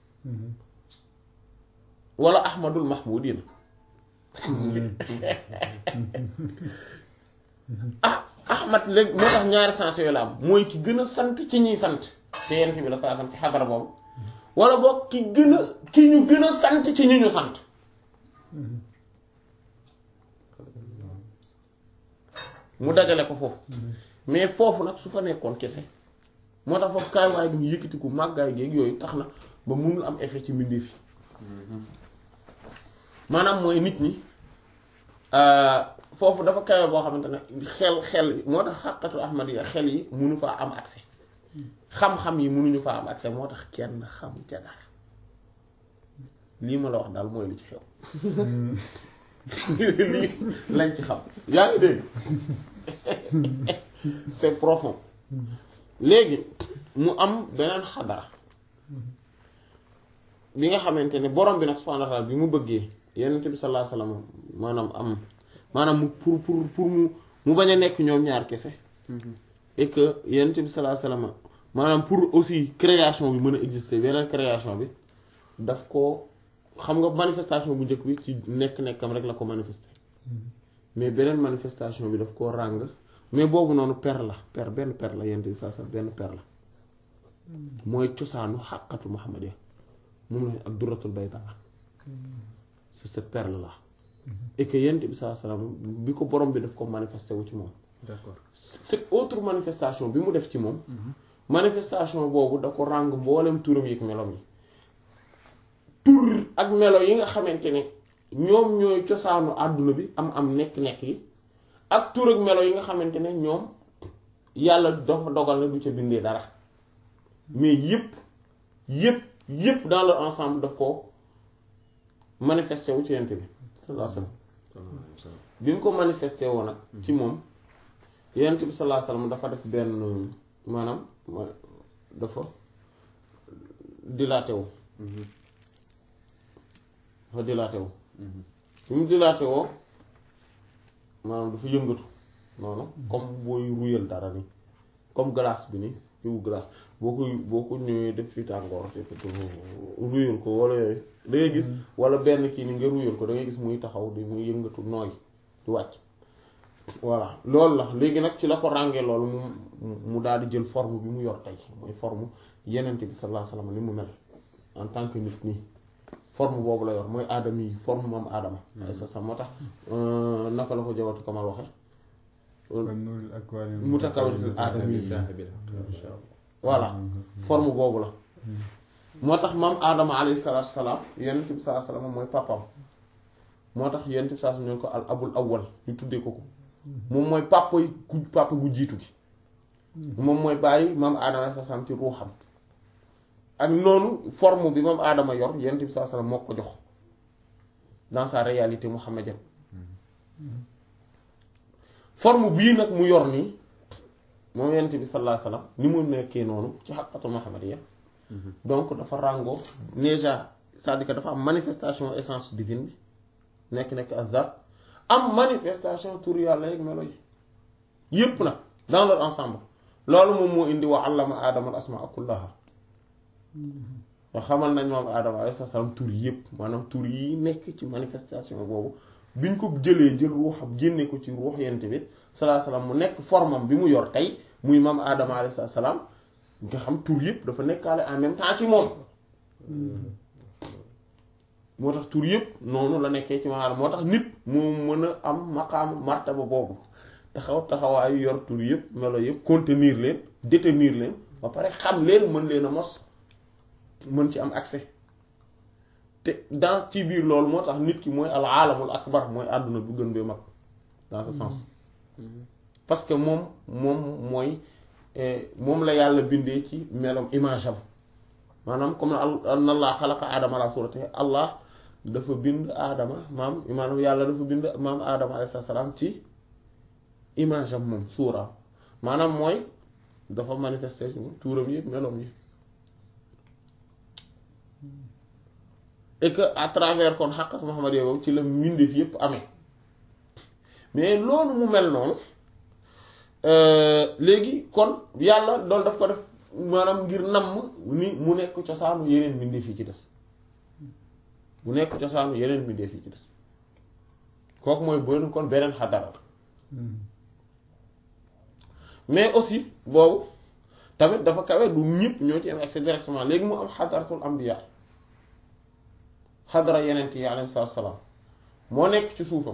wala ahmadul mahmudina ah ahmad léegi moo tax ñaari sens yooyu la am mooy ki gën a sant ci ñiy sant te yent bi la saa sant ci xadara boobu wala boog ki gën a ki ñu gën a sant ci ñi ñu sant mu dajale ko foofu mais foofu nag su fa nekkoon kese moo tax foofu kaay waay bi mu yëkkatiku màggaay géeg yooyu tax na ba munul am effet ci mbindeef yi maanaam mooy nit ñi foofu dafa kawe boo xamante ne xel xel moo tax xàqatu ahmad yi xel yi munu faa am accès xam-xam yi munuñu faa am accès moo tax kenn xam ca dara lii ma la wax daal mooy lu ci xew lii lañ ci xam yaa ngi dégg c'est profond léegi mu am beneen xadara bi nga xamante ne borom bi nag subhanahu wa ta'ala bi mu bëggee yonent bi sallallahu alayhi wasallam maanaam am maanaam mu pour pour pour mu mu bañ a nekk ñoom ñaar kese et que yonent bi sallallahu alayhi wasallam maanaam pour aussi création bi mën a exister beneen création bi daf ko xam nga manifestation bu njëkk bi ci nekk-nekkam rek la ko manifester mais beneen manifestation bi daf koo ràng mais boobu noonu per la per benn per la yonent bi sallallahu alayhi wasallam benn per la mooy cosaanu xàqatu muhammadiya moom la ak duratul bayda c'est cette perle là et que yonent bi sallallahu alayhi wasallam bi ko borom bi daf ko manifester wu ci moom d'accord cette autre manifestation bi mu def ci moom manifestation boobu da ko ràng mboolem turam yi ak melom yi tur ak melo yi nga xamante ne ñoom ñooy cosaanu àdduna bi am am nekk-nekk yi ak tur ak melo yi nga xamante ne ñoom yàlla dafa dogal na du ca bindee dara mais yépp yépp yépp dans leur ensemble daf ko manifesté wu ci yent bi sallallahu alayhi wasallam bi mu ko manifesté woo nag ci moom yent bi sallallahu alayhi wasallam dafa def benn maanaam dafa dilaté wu dafa dilaté wu bi mu dilaté woo maanaam dafa yëngatu noonu comme booy ruyal dara ni comme glace bi ni yow glace boo koy boo ko ñëwee def fi tàngoor te ruyal ko wala yooyu da ngay gis wala benn kii ni nga ruyal ko da ngay gis muy taxaw di muy yëngatu nooy di wàcc voilà loolu la léegi nag ci la ko ràngee loolu mu mu daal di jël forme bi mu yor tey mooy forme yenente bi sallallahu alayhi wasallam ni mu mel en tant que nit nii forme boobu la yor mooy aadama yi forme moom aadama ay sa sa moo tax naka la ko jawatu kamal waxe mutakawwinatul aadama yi voilà forme boobu la moo tax maam aadama alayhi salaatu salaam yenente bi sallallahu alayhi wasallam mooy papam moo tax yenente bi sallallahu alayhi wasallam ñu ko al abul awwal ñu tuddee ko ko moom mooy papa yi ku papa gu jiitu gi moom mooy bàyyi maam aadama sa sam ci ruuxam ak noonu forme bi moom aadama yor yonent bi sallallahu alayhi wasallam moo ko jox dans sa réalité muhammadienne forme bii nag mu yor nii moom yonent bi sallallahu alayhi wasallam ni mu nekkee noonu ci xaqatu muhammadiyya donc dafa ràngoo déjà c'est-à-dire que dafa am manifestation essence divine bi nekk nekk azar am manifestation tur yàlla yeeg melo yi yépp nag dans leur ensemble loolu moom moo indi wa allama aadama al asmaa kullaha nga xamal nañ moom aadama alayhi salaam tur yépp maanaam tur yi nekk ci manifestation boobu biñ ko jëlee jël ruuxam génne ko ci ruux yent bi salaa salaam mu nekk formam bi mu yor tey muy maam aadama alayhi salaam nga xam tur yépp dafa nekkaale en même temps ci moom moo tax tur yépp noonu la nekkee ci maanaam moo tax nit moo mën a am maqaam martaba boobu taxaw taxawaayu yor tur yépp melo yépp contenir leen détenir leen ba pare xam leen mën leen a mos mën ci am accès te dans ci biir loolu moo tax nit ki mooy al aalamul akbar mooy àdduna bu gën bee mag dans ce sens parce que moom moom mooy moom la yàlla bindee ci melam image am maanaam comme na allah xalaqa aadama ala surati allah dafa bind aadama maam maanaam yàlla dafa bind maam aadama alayhi salaam ci image am moom suuraam maanaam mooy dafa manifester ci moom tuuram yi meloom yi et que à travers kon xaqat Muhammad yow ci la mbindeef yépp amee mais loolu mu mel noonu léegi kon yàlla loolu daf ko def maanaam ngir namm ni mu nekk cosaanu yeneen mbindeef yi ci des mu nekk cosaanu yeneen mbindeef yi ci des kooku mooy bën kon beneen xadara mais aussi boobu tamit dafa kawe du ñëpp ñoo ci am accès directement léegi mu am xadaratul ambiya xadara yeneen yi alayhi salaam moo nekk ci suufam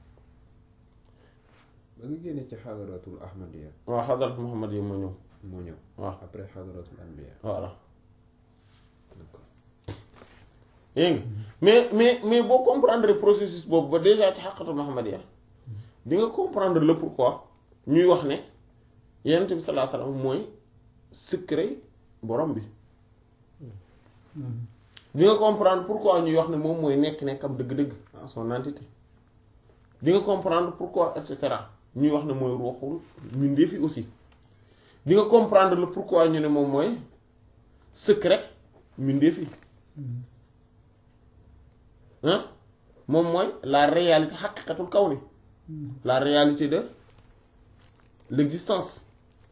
ba nga génne ci xadaratul ahmadiya waaw xadaratul muhammad yi moo ñëw moo ñëw waaw après xadaratul anbiya voilà d'accord yaa ngi mais mais mais boo comprendre processus boobu ba déjà ci xaqatul muhammadiya di nga comprendre le pourquoi ñuy wax ne yonent bi sallallahu alayhi wasallam mooy secret borom bi di nga comprendre pourquoi ñuy wax ne moom mooy nekk-nekkam dëgg-dëgg en son entité di nga comprendre pourquoi et cetera ñuy wax ne mooy ruuxul mbindeef yi aussi di nga comprendre le pourquoi ñu ne moom mooy secret mbindeef yi ah moom mooy la réalité xaqiqatul kaw ni la réalité de l'existence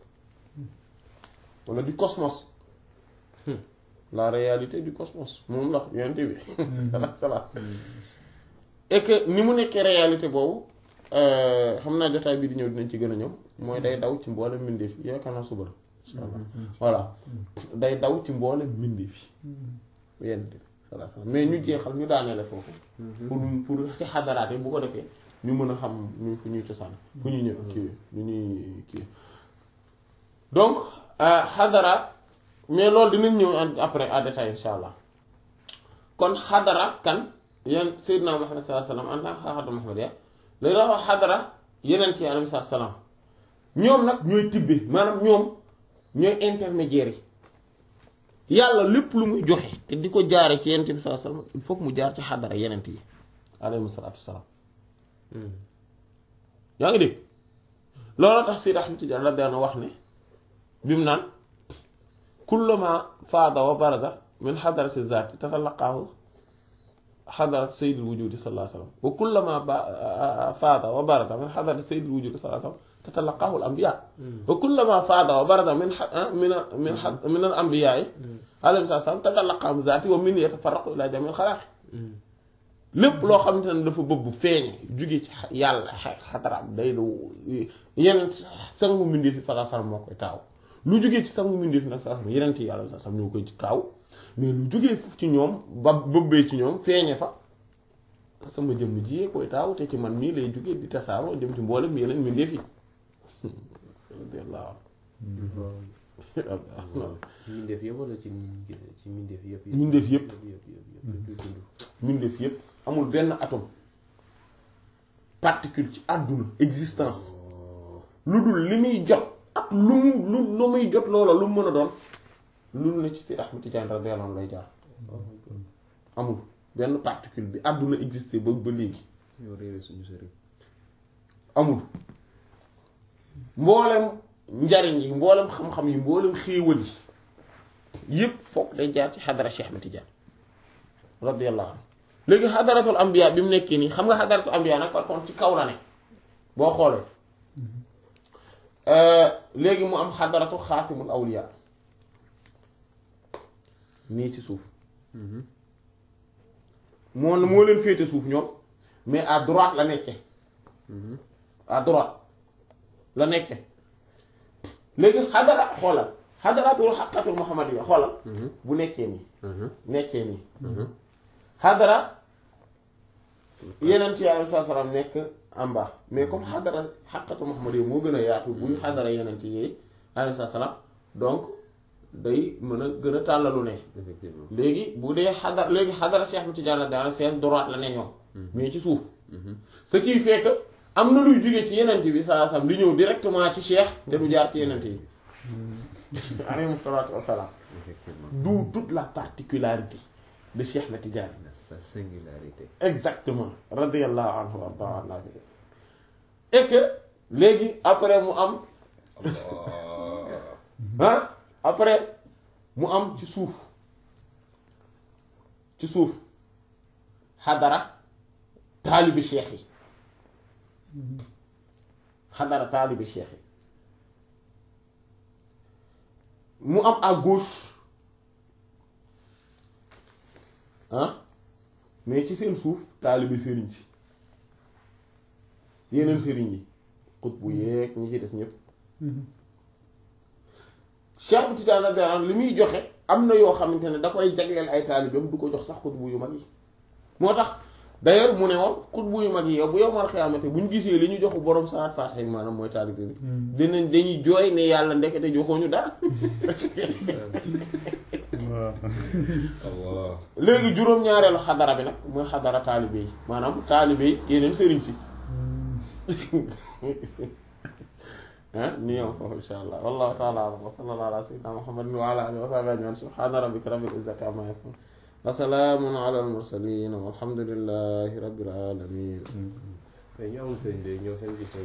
wala du cosmos la réalité du cosmos moom la yonent bi salaam et que ni mu nekkee réalité boobu xam naa jotaay bi di ñëw dinañ ci gën a ñëw mooy day daw ci mboolem mbindeef yi yaakaar naa suba la insha allah voilà day daw ci mboolem mbindeef yi yonent bi salaam mais ñu jeexal ñu daaneele foofu pour pour ci xadaraat yi bu ko defee ñu mën a xam ñu fu ñuy cosaan fu ñu ñëw kii ñu ñuy kii donc xadara mais loolu dinañ ñëw après à détail insha allah kon xadara kan yan Seydina Muhammad sallallahu alayhi wasallam en tant que xaaxatu Muhammad ya lay la wax xadara yeneen yi alayhi salaam ñoom nag ñooy tibbe maanaam ñoom ñooy intermédiaires yi yàlla lépp lu muy joxe te di ko jaare ci yeneen bi sallallahu alayhi wasallam il faut que mu jaar ci xadara yeneen yi alayhi salaatu wasalaam yaa ngi dégg looloo tax Seydi Ahmad Tijaan la daan wax ne bi mu naan kullama faada wa baraza min xadarati zaati tatalaqaahu xadarat sayyidil wujudi sallallahu alayhi wa sallam wa kullama faada wa baraza min xadarati sayyidil wujudi sallallahu alayhi wa sallam tatalaqaahu al anbiya wa kullama faada wa baraza min min min min al anbiya alayhi salaam tatalaqaahu zaati wa min yatafarraqu ila jami al xalaaqi lépp loo xamante ne dafa bëgg feeñ jóge ci yàlla xataraam day du yeneen sangu mbindeef fi sallallahu alayhi wasallam moo koy taaw lu jógee ci sangu mbindeef fi nag sallallahu alayhi wasallam yeneen ti yàlla sallallahu alayhi wasallam ñoo koy taaw mais lu jógee foofu ci ñoom ba bëbbee ci ñoom feeñe fa sama jëmm jiyee koy taaw te ci man mii lay jógee di tasaaroo dem ci mboolem yeneen mbindeef yi ci mbindeef yëpp wala ci ci mbindeef yëpp mbindeef yëpp yëpp yëpp yëpp dund mbindeef yëpp amul benn atome particule ci àdduna existence lu dul li muy jot ak lu mu lu lu muy jot loola lu mu mën a doon lu ne ci Seydi Ahmad Tidiane radiyallahu anhu lay jaar amul benn particule bi àdduna existé ba ba léegi ñoo réeré suñu sëriñ amul mboolem njariñ yi mboolem xam-xam yi mboolem xéewal yi yépp foog day jaar ci xadara Cheikh Ahmad Tidiane radiyallahu anhu léegi xadaratul ambiya bi mu nekkee nii xam nga xadaratul ambiya nag par contre ci kaw la ne boo xoolee léegi mu am xadaratul xaatimul awliya nii ci suuf moo moo leen féete suuf ñoom mais à droite la nekke à droite la nekke léegi xadara xoolal xadaratul xaqatul muhammadiya xoolal bu nekkee nii nekkee nii xadara yeneen ci yàlla saa salaam nekk en bas mais comme xadara xaqatu muhammadiya moo gën a yaatu buy xadara yeneen ci yi alayhi salaam donc day mën a gën a tàllalu ne effectivement léegi bu dee xadar léegi xadara Cheikh Ahmed Tidiane daal seen droite la ne ñoom mais ci suuf ce qui fait que am na luy jóge ci yenent bi saa sam li ñëw directement ci Cheikh te du jaar ci yenent yi alayhi salaatu wassalaam effectivement d'où toute la particularité de Cheikh Ahmed Tidiane sa singularité exactement radiyallahu anhu wa arda anna et que léegi après mu am ah après mu am ci suuf ci suuf xadara taalibi cheikh yi xadara taalibi cheikh yi mu am à gauche ah mais ci seen suuf taalibi sëriñ si yeneen sëriñ yi xut bu yeeg ñi ci des ñëpp Cheikh Tidiane radiyallahu anhu li muy joxe am na yoo xamante ne da koy jagleel ay taalibeem du ko jox sax xutbu yu mag yi moo tax d'ailleurs mu ne woon xutbu yu mag yi yow bu yow mar xiyaamate bu ñu gisee li ñu joxu borom salaat faatiha yi maanaam mooy taalibe bi dinañ dañuy jooy ne yàlla ndekete joxooñu dara waaw Allah léegi juróom-ñaareelu xadara bi nag mooy xadara taalibe yi maanaam taalibe yi yeneen sëriñ si ah ni yow foofu insha allah wallahu taala alam wa sallallahu ala sayyidina muhammadin wa ala alihi wa sahbihi ajmain subhana rabbika rabbil izzati amma yasifun wa salamun ala al mursalin walhamdulillahi rabbil alamin mais ñu amul sëriñ léegi ñoo seen